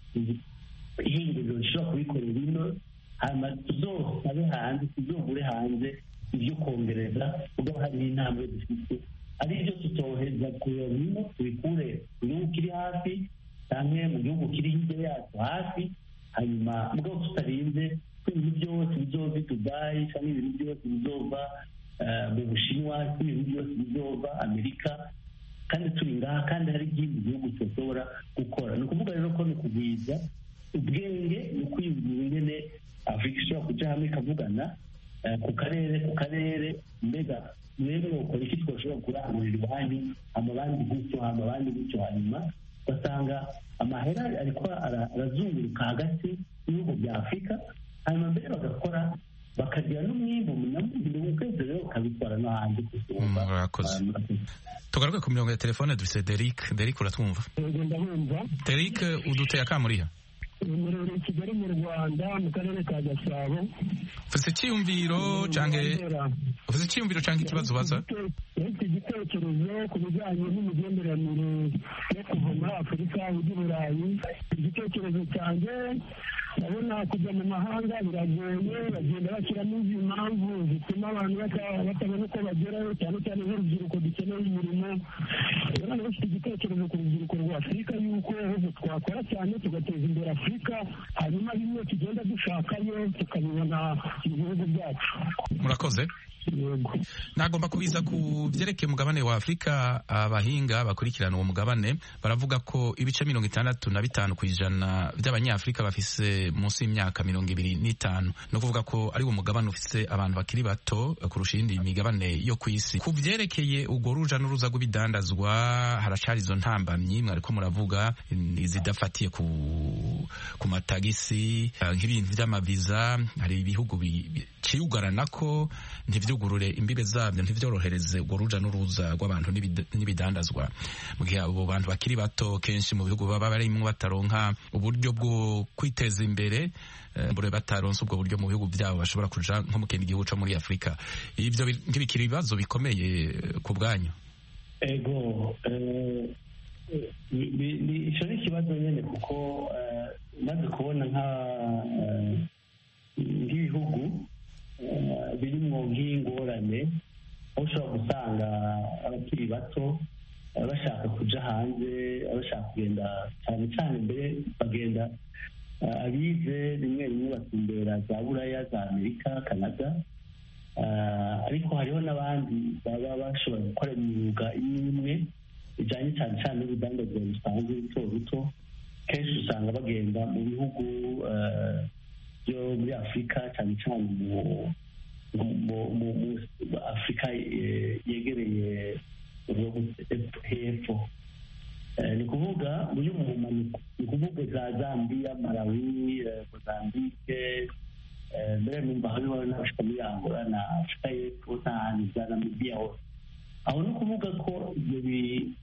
ihinguriro rishobora kubikorera ino hanyuma tuzosabe hanze tuzogure hanze ibyo kongereza kuko hari n'intambwe dufite ari byo tutoheza kureba bino tubikure mu gihugu kiri hafi cyangwa mu gihugu kiri hirya yacu hafi hanyuma mugabo tutarinze ko ibintu byose bizova i dubayi cyangwa ibintu byose bizova mu bushinwa ibintu byose bizova amerika kandi turi ngaha kandi hari ikindi gihugu tudashobora gukora ni ukuvuga rero ko ni ukugwiza ubwenge ni ukwiyumvira ingene afurika ishobora kujya hamwe ikavugana ku karere ku karere mbega mwebwe ukora iki twashobora kurangurira iwanyu amabandi gutyo amabandi gutyo hanyuma ugasanga amahera ariko arazunguruka hagati y'ibihugu bya afurika hanyuma mbere bagakora bakagira n'umwimbu munamubiri w'ukwezi rero ukabikora no hanze murakoze tugaruke ku mirongo ya telefone dufise Derek Derek uratwumva Derek uduteye akamuriha umuriro kigali mu rwanda mu karere ka gasabo ufite icyiyumviro cyangwa ufite icyiyumviro cyangwa ikibazo ubaza ufite igitekerezo ku bijyanye n'imigenderanire yo kuva muri afurika ujya i burayi igitekerezo cyanjye ndabona kujya mu mahanga biragoye bagenda bashyiramo izi mpamvu zituma abantu batabona uko bagerayo cyane cyane nk'urubyiruko dukeneye imirimo rero bafite igitekerezo ku rubyiruko rwa afurika yuko twakora cyane tugateza imbere afurika hanyuma bimwe tugenda dushakayo tukabibona mu bihugu byacu murakoze nagomba kubiza ku byerekeye umugabane wa afurika abahinga bakurikirana uwo mugabane baravuga ko ibice mirongo itandatu na bitanu ku ijana by'abanyafurika bafise munsi y'imyaka mirongo ibiri n'itanu ni ukuvuga ko ari wo mugabane ufise abantu bakiri bato kurusha iyindi migabane yo ku isi ku byerekeye urwo ruja n'uruza rw'ibidandazwa haracari izo ntambamyi mwariko muravuga izidafatiye ku ku matagisi nk'ibintu by'amaviza hari ibihugu biciyugarana ko ntivyugurure imbibe zabyo ntivyorohereze urwo ruja n'uruza rw'abantu n'ibidandazwa mu gihe abo bantu bakiri bato kenshi mu bihugu baba barimwo bataronka uburyo bwo kwiteza imbere mbure bataronse ubwo buryo mu bihugu byabo bashobora kuja nko mu kindi gihugu co muri afurika ivyo ntibikiri ibibazo bikomeye ku bwanyu ego icyo ni ikibazo nyine kuko maze kubona nk'ibihugu birimo nk'ingorane aho ushobora gusanga abakiri bato bashaka kuja hanze bashaka kugenda cyane cyane mbere bagenda abize rimwe rimwe batumbera za buraya za amerika canada ariko hariho n'abandi baba bashobora gukora imyuga imwe imwe bijyanye cyane cyane n'urudandazwa rusanzwe ruto ruto kenshi usanga bagenda mu bihugu byo muri afurika cyane cyane mu afurika yegereye hepfo ni kuvuga muri mu mpanuka ni kuvuga za zambia malawi mozambique mbere numva hariho n'abashika muri angola na afurika y'epfo n'ahantu za namibiya hose aho ni ukuvuga ko ibyo bi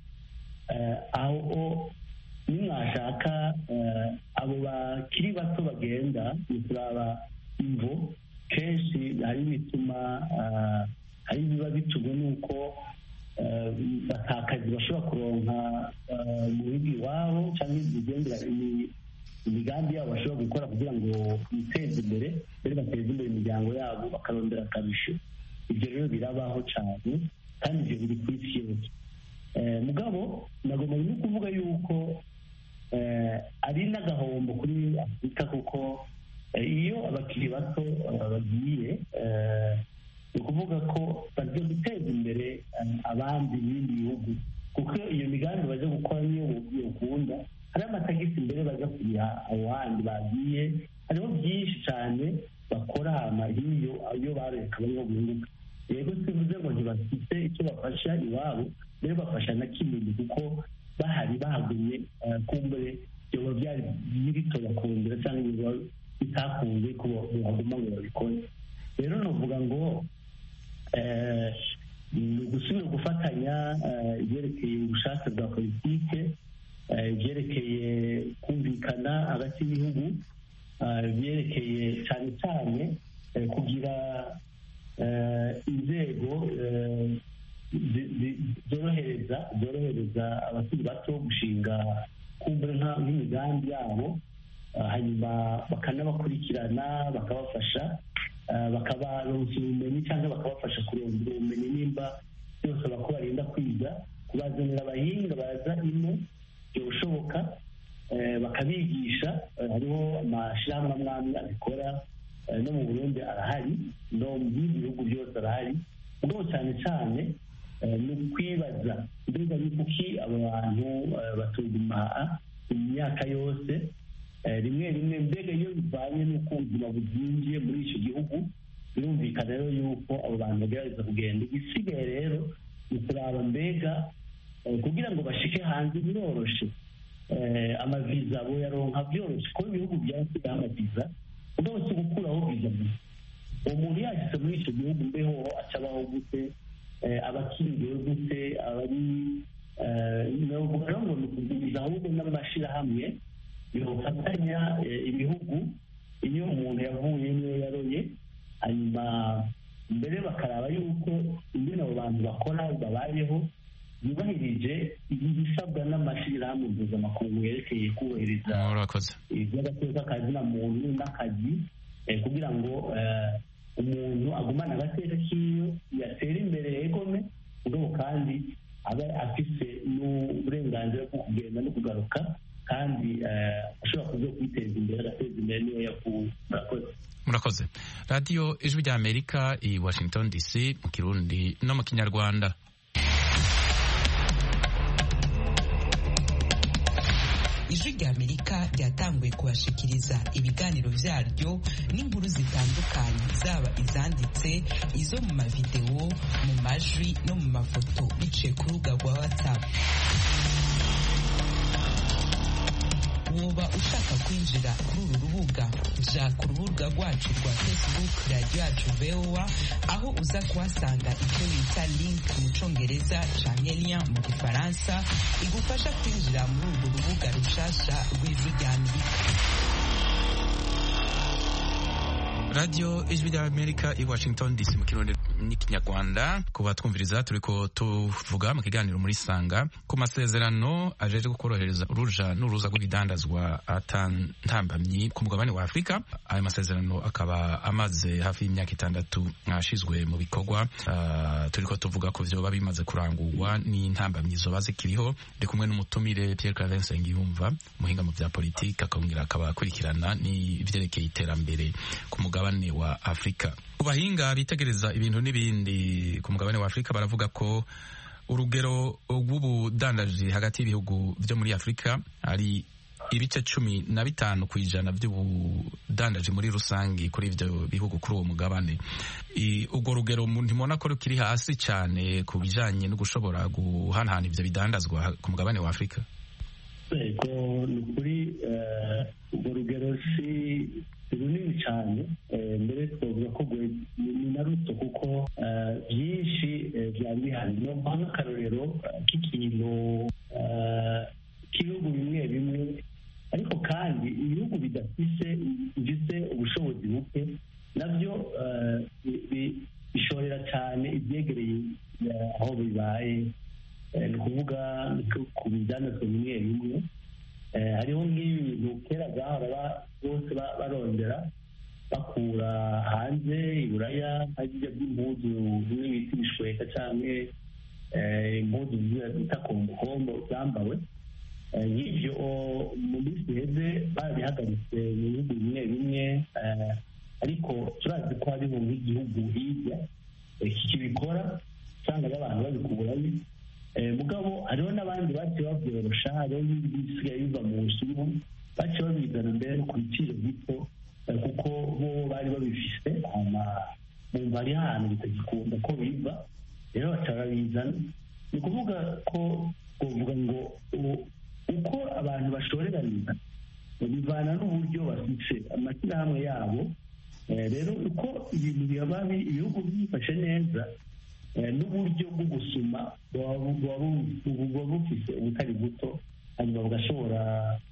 aho nimwashaka abo bakiri bato bagenda ni kuraba imvo kenshi hari ibituma hari ibiba bitumwe n'uko batakazi bashobora kuronka mu bihugu iwabo cyangwa imigendera imigambi yabo bashobora gukora kugira ngo biteze imbere mbere bateze imbere imiryango yabo bakarondera akabisho ibyo rero birabaho cyane kandi ibyo biri ku isi yose mugabo nagomba no kuvuga yuko ari n'agahombo kuri afurika kuko iyo abakiri bato bagiye ni ukuvuga ko bagiye guteza imbere abandi b'ibindi bihugu kuko iyo migambi bajya gukora niyo ukunda hari amatagisi imbere bajya kuriha abo handi bagiye hariho byinshi cyane bakora hama hiyo iyo bareka bariho bunguka yego sivuze ngo ntibafite icyo bafasha iwabo rero bafasha na kinini kuko bahari bahagumye kumbure byoba byari bito bakundira cyangwa biba bitakunze ko bahaguma ngo babikore rero navuga ngo ni ugusubira gufatanya ibyerekeye ubushake bwa politike ibyerekeye kumvikana hagati y'ibihugu ibyerekeye cyane cyane kugira inzego zorohereza zorohereza abakiri bato gushinga kumbura nk'imigambi yabo hanyuma bakanabakurikirana bakabafasha bakabaronsa ubumenyi cyangwa bakabafasha kurondera ubumenyi nimba byose bako barinda kwiga kubazanira abahinga baza ino byoshoboka bakabigisha hariho amashyirahamwe amwe amwe abikora no mu burundi arahari no mu bindi bihugu byose arahari ubwo cyane cyane ni ukwibaza mbega ni kuki abo bantu batuguma imyaka yose rimwe rimwe mbega iyo bivanye n'uko ubuzima bwinjiye muri icyo gihugu birumvikana rero yuko abo bantu bagerageza kugenda igisigaye rero ni kuraba mbega kugira ngo bashike hanze biroroshe amaviza abo yaronka byoroshye kuko ibihugu byasigaye amaviza ubwo si gukuraho viza gusa uwo muntu yashyize muri icyo gihugu mbeho acabaho gute abakiriwe gute abari navuga rero ngo ni ukuguriza ahubwo n'amashyirahamwe bifatanya ibihugu iyo umuntu yavuye niyo yaroye hanyuma mbere bakaraba yuko ingene abo bantu bakora babayeho yubahirije ibisabwa n'amashyirahamwe mpuzamakungu yerekeye kubahiriza iby'agateka kazina muntu n'akazi kugira ngo umuntu agumane agateka k'iyo yatera imbere yegome ubwo kandi aba afise n'uburenganzira bwo kugenda no kugaruka kandi ashobora kuza kwiteza imbere agateza imbere niyo yakuwe murakoze murakoze radiyo ijwi rya amerika i washington dc mu kirundi no mu kinyarwanda ijwi rya amerika ryatanguye kubashikiriza ibiganiro byaryo n'inkuru zitandukanye zaba izanditse izo mu mavidewo mu majwi no mu mafoto biciye ku rubuga rwa whatsapp woba ushaka kwinjira kuri uru rubuga ja ku rubuga rwacu rwa facebook radiyo yacu voa aho uza kuhasanga icyo bita link mu congereza canke lien mu gifaransa igufasha kwinjira muri urwo rubuga rushasha rw'ijwi rya amerika radiyo ijwi rya amerika i washington dc mu kirundi n'ikinyarwanda kuba twumviriza turiko tuvuga mu kiganiro muri sanga ku masezerano ajeje kukorohereza uruja n'uruza rw'ibidandazwa atantambamyi ku mugabane wa afurika ayo masezerano akaba amaze hafi y'imyaka itandatu ashizwe mu bikorwa uh, turiko tuvuga ko vyoba bimaze kurangurwa n'intambamyi zoba zikiriho ndi kumwe n'umutumire Pierre Claver Nsengiyumva muhinga mu vya politike akongera akaba akurikirana n'ivyerekeye iterambere ku mugabane wa afurika ku bahinga bitegereza ibintu n'ibindi ku mugabane wa afurika baravuga ko urugero rw'ubudandaji hagati y'ibihugu byo muri afurika ari ibice cumi na bitanu ku ijana by'ubudandaji muri rusange kuri ibyo bihugu kuri uwo mugabane urwo rugero ntimubona ko rukiri hasi cyane ku bijyanye no gushobora guhanahana ibyo bidandazwa ku mugabane wa afurika yego ni ukuri urwo rugero si runini cyane mbere twavuga ko ni na ruto kuko byinshi byaba bihari niyo mpamvu akarorero k'ikintu k'ibihugu bimwe bimwe ariko kandi ibihugu bidafise bifite ubushobozi buke nabyo bishorera cyane ibyegereye aho bibaye ni ukuvuga ku bijyandazwa bimwe bimwe hariho nk'ibintu kera zahora bose barondera bakura hanze iburaya nk'ibyo by'impuzu bimwe bita ibishweka cyangwa impuzu bita kombokombo zambawe nk'ibyo mu minsi iheze barabihagaritse mu bihugu bimwe bimwe ariko turazi ko hariho nk'igihugu hirya kibikora usanga abantu babikurayo mugabo hariho n'abandi baciye babyorosha hariho n'ibisigaye biva mu nsuru baciye babizana mbere no ku biciro bito kuko bo bari babifise bumva ari ahantu bitagikunda ko biva rero baca babizana ni ukuvuga ko twavuga ngo uko abantu bashoreraniza bivana n'uburyo bafite amashyirahamwe yabo rero uko ibintu biba ibihugu byifashe neza n'uburyo bwo gusuma buba bufise ubutari buto hanyuma bugashobora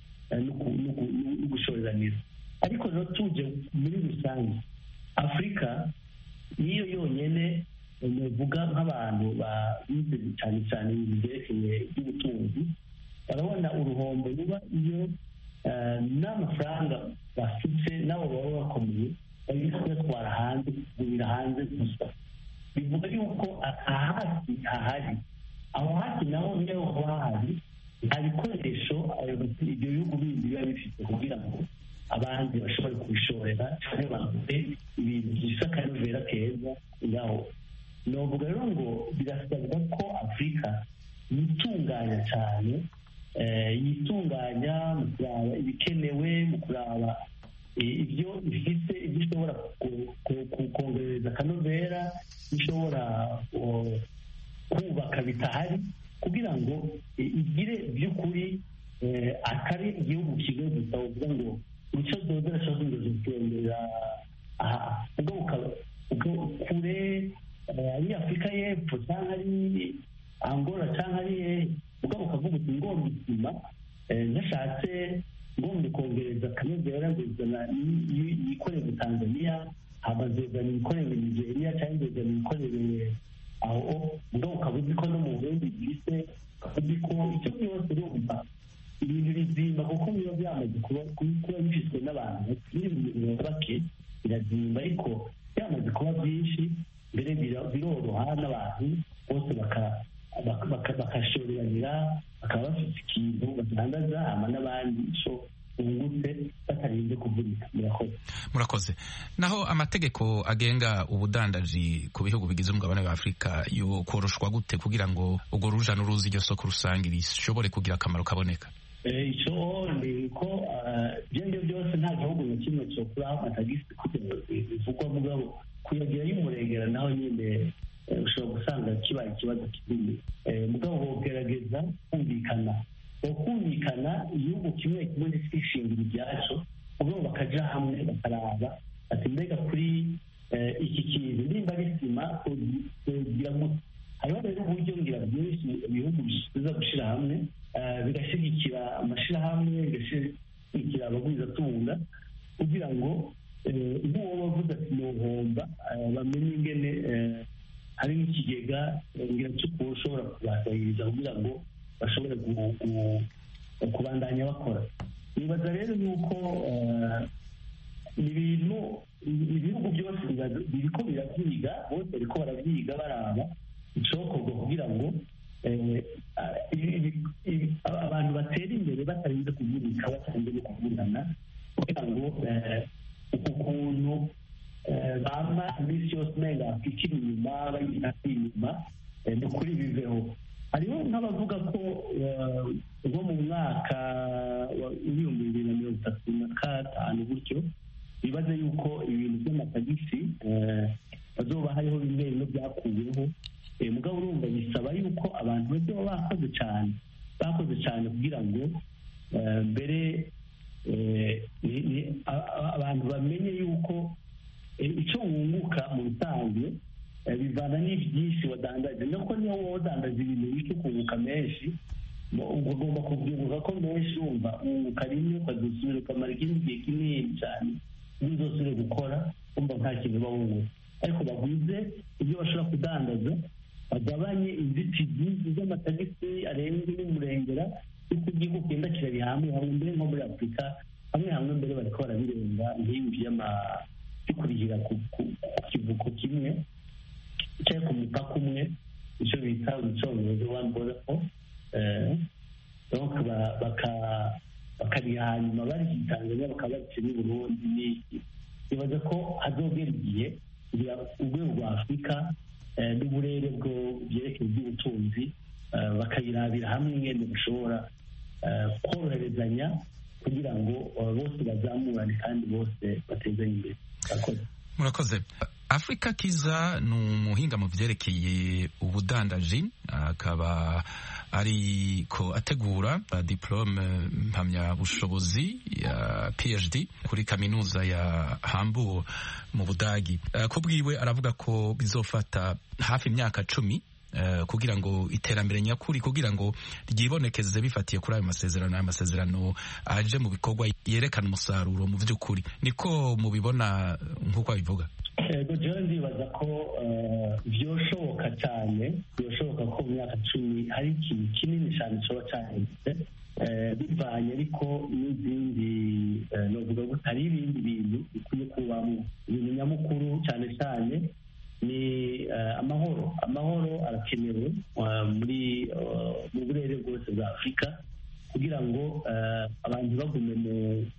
no gushoreraniza ariko rero tuje muri rusange afurika niyo yonyine nuvuga nk'abantu bize cyane cyane ibintu byerekeye iby'ubutunzi barabona uruhombo ruba iyo n'amafaranga bafite nabo baba bakomeye bari kuyatwara hanze kugurira hanze gusa bivuga yuko ahasi hahari aho hasi naho niyo haba hahari nta bikoresho ibyo bihugu bindi biba bifite kugira ngo abandi bashobore kubishorera cyangwa bagure ibintu bisa akanovera keza ngaho novuga rero ngo birasabwa ko afurika yitunganya cyane yitunganya mu kuraba ibikenewe mu kuraba ibyo ifite ibyo ishobora kongereza akanovera ishobora kubaka bitahari kugira ngo igire by'ukuri atari igihugu kimwe gusa uvuga ngo icyo dodora cyangwa inzozi zitembera aha ubwo kure ari afurika y'epfo cyangwa ari angola cyangwa ari ubwo ukavuga uti ngomba isima ntashatse ngomba kongereza akanovera ngo izana yikorere tanzania hamazezana ibikorere nigeria cyangwa izana ibikorere aho ubwo ukaba uzi ko no mu burundi bwise uzi ko icyo byose urumva ibintu bizimba kuko biba byamaze kuba bifitwe n'abantu biri mu bintu bake birazimba ariko byamaze kuba byinshi mbere biroroha n'abantu bose bakashoreranira bakaba bafite ikintu batangaza hama n'abandi ico bungutse batarinze kuvunika murakoze murakoze naho amategeko agenga ubudandaji ku bihugu bigize umugabane wa afurika yo koroshwa gute kugira ngo urwo ruja n'uruzi iryo soko rusange rishobore kugira akamaro kaboneka icyo ni ko ibyo ngibyo byose nta gihugu na kimwe cyokuraho amatagisi bivugwa mugabo kuyagira y'umurengera naho nyine ushobora gusanga kibaye ikibazo kinini mugabo bogerageza kumvikana kumvikana igihugu kimwe kimwe ntikishingira ibyacyo ubwo bakaja hamwe bakaraba ati mbega kuri iki kintu nimba ari sima kugira ngo hariho rero uburyo ngira byinshi ibihugu biza gushyira hamwe bigashyigikira amashyirahamwe bigashyigikira abagwizatunga kugira ngo nk'uwo wavuze ati nuhomba bamenye ingene hari n'ikigega ngira cy'uko ushobora kubasahiriza kugira ngo bashobore kubandanya bakora nibaza rero yuko ibintu ibihugu byose biriko birabyiga bose bariko barabyiga baraba icokorwa kugira ngo abantu batera imbere batarinze kuvunika batarinze no kuvunana kugira ngo uku kuntu bama iminsi yose umenga ikiri inyuma bayita inyuma ni ukuri biveho hariho nk'abavuga ko nko mu mwaka w'ibihumbi bibiri na mirongo itatu na gatanu gutyo bibaze yuko ibintu by'amatagisi bazoba hariho bimwe bimwe byakuweho mugabo urumva bisaba yuko abantu bose baba bakoze cyane bakoze cyane kugira ngo mbere abantu bamenye yuko icyo wunguka mu bisanzwe bivana n'ibyinshi wadandaje nuko niyo wowe wadandaje ibintu bike ukunguka menshi ugomba kubyunguka ko menshi wumva wunguka rimwe ukazusubira ukamara ikindi gihe kinini cyane ntuzosubire gukora wumva nta kintu uba wunguka ariko baguze ibyo bashobora kudandaza bagabanye inzitizi z'amatagisi arenze n'umurengera yuko igihugu kugenda kirari hamwe hamwe mbere nko muri afurika hamwe hamwe mbere bariko barabirenga nk'ibi by'ama bikurikira ku kivuko kimwe cyangwa ku mupaka umwe icyo bita mu cyongereza wani boda po donc bakariha hanyuma bari tanzania bakaba barice n'i burundi n'iki bibaza ko hazogera igihe kugira urwego rwa afurika n'uburere bwo byerekeye iby'ubutunzi bakayirabira hamwe ingene bashobora koroherezanya kugira ngo bose bazamurane kandi bose batezanye imbere murakoze afurika kiza ni umuhinga mu byerekeye ubudandaji akaba ariko ategura diplome mpamyabushobozi ya phd kuri kaminuza ya hamburg mu budagi ku bwiwe aravuga ko bizofata hafi imyaka cumi kugira ngo iterambere nyakuri kugira ngo ryibonekeze bifatiye kuri ayo masezerano ayo masezerano aje mu bikorwa yerekana umusaruro mu by'ukuri niko mubibona nk'uko abivuga ego jewe ndibaza ko byoshoboka cyane byoshoboka ko mu myaka cumi hari ikintu kinini cyane kiba cyahindutse bivanye ariko n'izindi novuga ko hari ibindi bintu bikwiye kubamo ibintu nyamukuru cyane cyane ni amahoro amahoro arakenewe muri mu burere bwose bwa afurika kugira ngo abantu bagume mu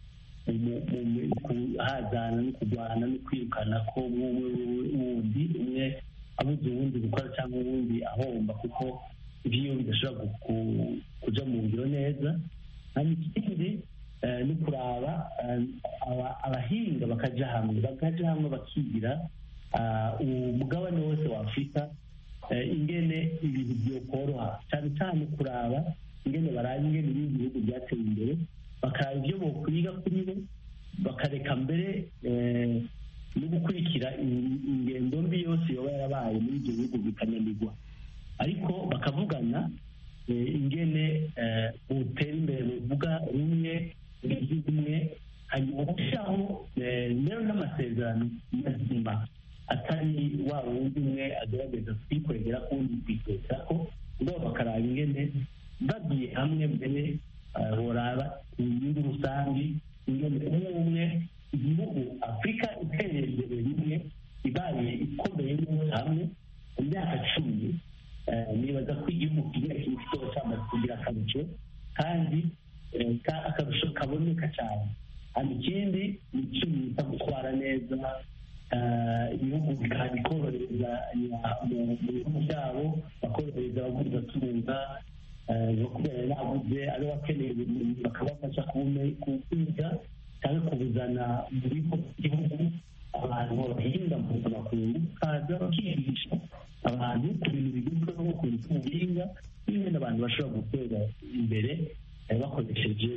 hazana no kurwana no kwirukana ko wundi umwe abuze uwundi gukora cyangwa uwundi ahomba kuko ibyo bidashobora kuja mu ngiro neza hanyuma ikindi ni kuraba abahinga bakaja hamwe bakaja hamwe bakigira umugabane wose wa afurika ingene ibintu byokoroha cyane cyane kuraba ingene baraba ingene ibindi bihugu byateye imbere bakaraba ibyo bokwiga kuri bo bakareka mbere no gukurikira ingendo mbi yose yoba yarabaye muri ibyo bihugu bikananirwa ariko bakavugana ingene butera imbere buvuga rumwe rumwe hanyuma gushyiraho rero n'amasezerano mazima atari wa wundi umwe agerageza kwikorera kundi kwiteza ko ubwo bakaraba ingene bagiye hamwe mbere boraba inyungu rusange ingene umwe umwe igihugu afurika itereye imbere rimwe ibaye ikomeye neza hamwe mu myaka cumi nibaza ko igihugu kigira ikintu kizoba cyamaze kugira akarusho kandi akarusho kaboneka cyane hano ikindi ni icyo bita gutwara neza ibihugu bikorohereza mu bihugu byabo bakorohereza abaguzatunga kubera nabuze ari bakeneye ubumenyi bakabafasha kwiga cyangwa kubuzana mu bigo by'igihugu abantu bahinga mu makungu kaza bakigisha abantu ku bintu bigezweho ku bintu by'ubuhinga n'ibindi abantu bashobora gutera imbere bakoresheje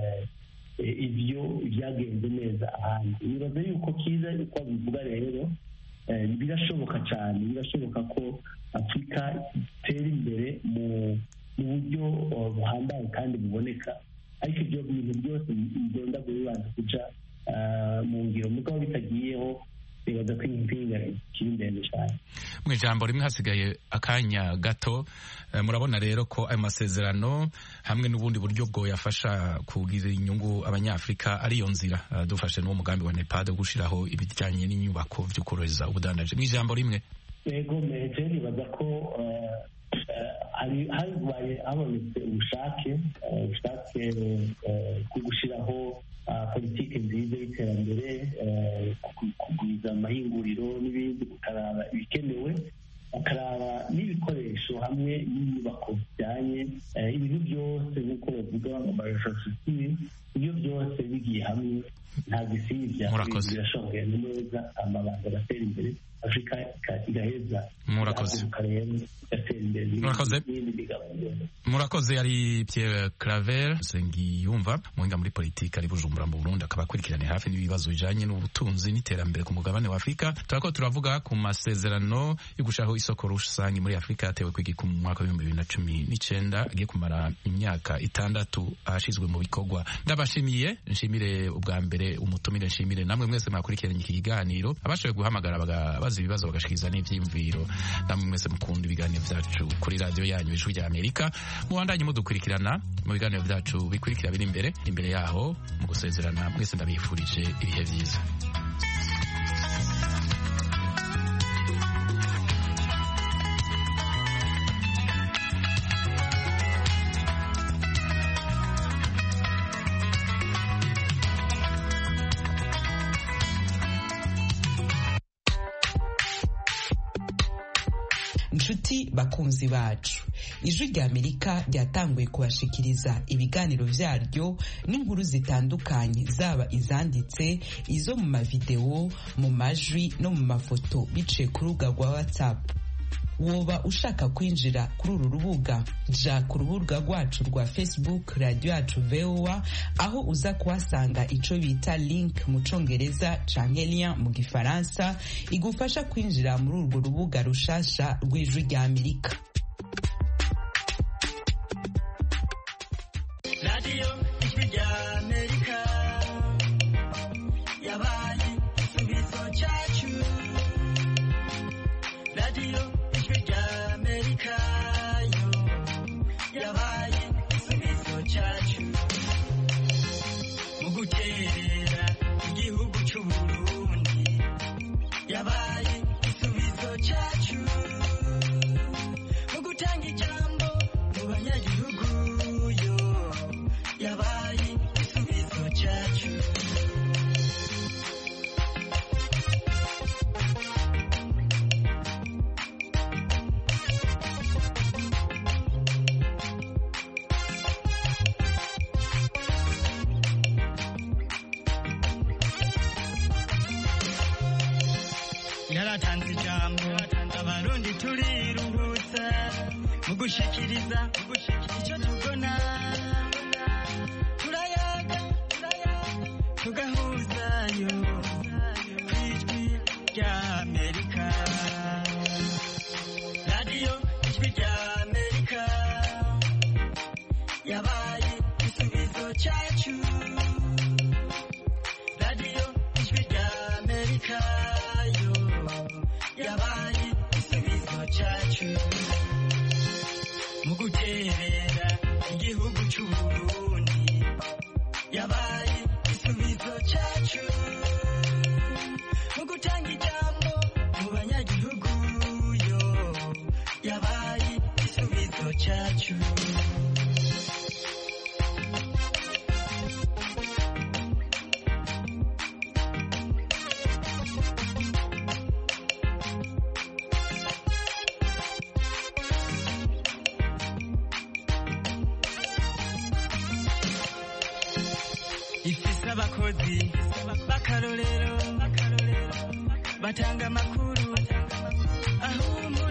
ibyo byagenze neza ahandi nibaza yuko kiza uko bivuga rero birashoboka cyane birashoboka ko afurika itera imbere mu buryo buhambaye kandi buboneka ariko ibyo bintu byose bigenda bibanza kuja mu ngiro mugabo bitagiyeho bibaza ko impinga ikiri ndende cyane mu ijambo rimwe hasigaye akanya gato murabona rero ko ayo masezerano hamwe n'ubundi buryo bwo yafasha kugira inyungu abanyafurika ariyo nzira dufashe n'uwo mugambi wa nepad wo gushyiraho ibijyanye n'inyubako byo korohereza ubudandaji mu ijambo rimwe yego meje nibaza ko habaye habonetse ubushake ubushake bwo gushyiraho politiki nziza y'iterambere kugwiza amahinguriro n'ibindi gukaraba ibikenewe bakaraba n'ibikoresho hamwe n'inyubako bijyanye ibintu byose nk'uko bavuga amarefrastructure ibyo byose bigiye hamwe nta gisibya birashoboye neza amabanga agatera imbere afurika igaheza murakoze murakoze yari Pierre Claver Sengiyumva muhinga muri politiki ari Bujumbura mu Burundi akaba akurikirane hafi n'ibibazo bijanye n'ubutunzi n'iterambere ku mugabane wa Afurika turako turavuga ku masezerano yo gushaho isoko rusange muri Afurika yatewe kwigika mu mwaka w'ibihumbi bibiri na cumi n'icenda agiye kumara imyaka itandatu ahashizwe mu bikorwa ndabashimiye nshimire ubwa mbere umutumire nshimire namwe mwese mwakurikiranye iki kiganiro abashoboye guhamagara baza ibibazo bagashikiriza n'ivyiyumviro namwe mwese mukunda ibiganiro vyacu kuri radiyo yanyu ijwi rya amerika mubandanye mudukurikirana mu biganiro vyacu bikurikira biri imbere imbere yaho mu gusezerana mwese ndabifurije ibihe vyiza inshuti bakunzi bacu ijwi rya amerika ryatanguye kubashikiriza ibiganiro vyaryo n'inkuru zitandukanye zaba izanditse izo mu mavideo mu majwi no mu mafoto biciye ku rubuga rwa whatsapp woba ushaka kwinjira kuri uru rubuga ja ku rubuga rwacu rwa facebook radio yacu voa aho uza kuhasanga ico bita link mu congereza canke lien mu gifaransa igufasha kwinjira muri urwo rubuga rushasha rw'ijwi rya amerika radio ijwi rya amerika yabaye igisubizo cyacu radio amerika yo yabaye igisubizo cyacu mu guterera igihugu cy'uburundi yabaye igisubizo cyacu mu gutanga ijambo mu banyagihugu yo yabaye igisubizo cyacu yaratanze ijambo abarundi turiruhutsa mu gushikiriza icyo tubona turayaga tugahuzayo ku ijwi rya amerika radiyo ijwi rya amerika yabaye igisubizo cyacu radiyo ijwi rya amerika yabaye igisubizo cyacu mu guterera igihugu cy'uburundi yabaye igisubizo cyacu mu gutanga ijambo mu banyagihugu yo yabaye igisubizo cyacu ifise abakozi b'akarorero batanga amakuru ahumura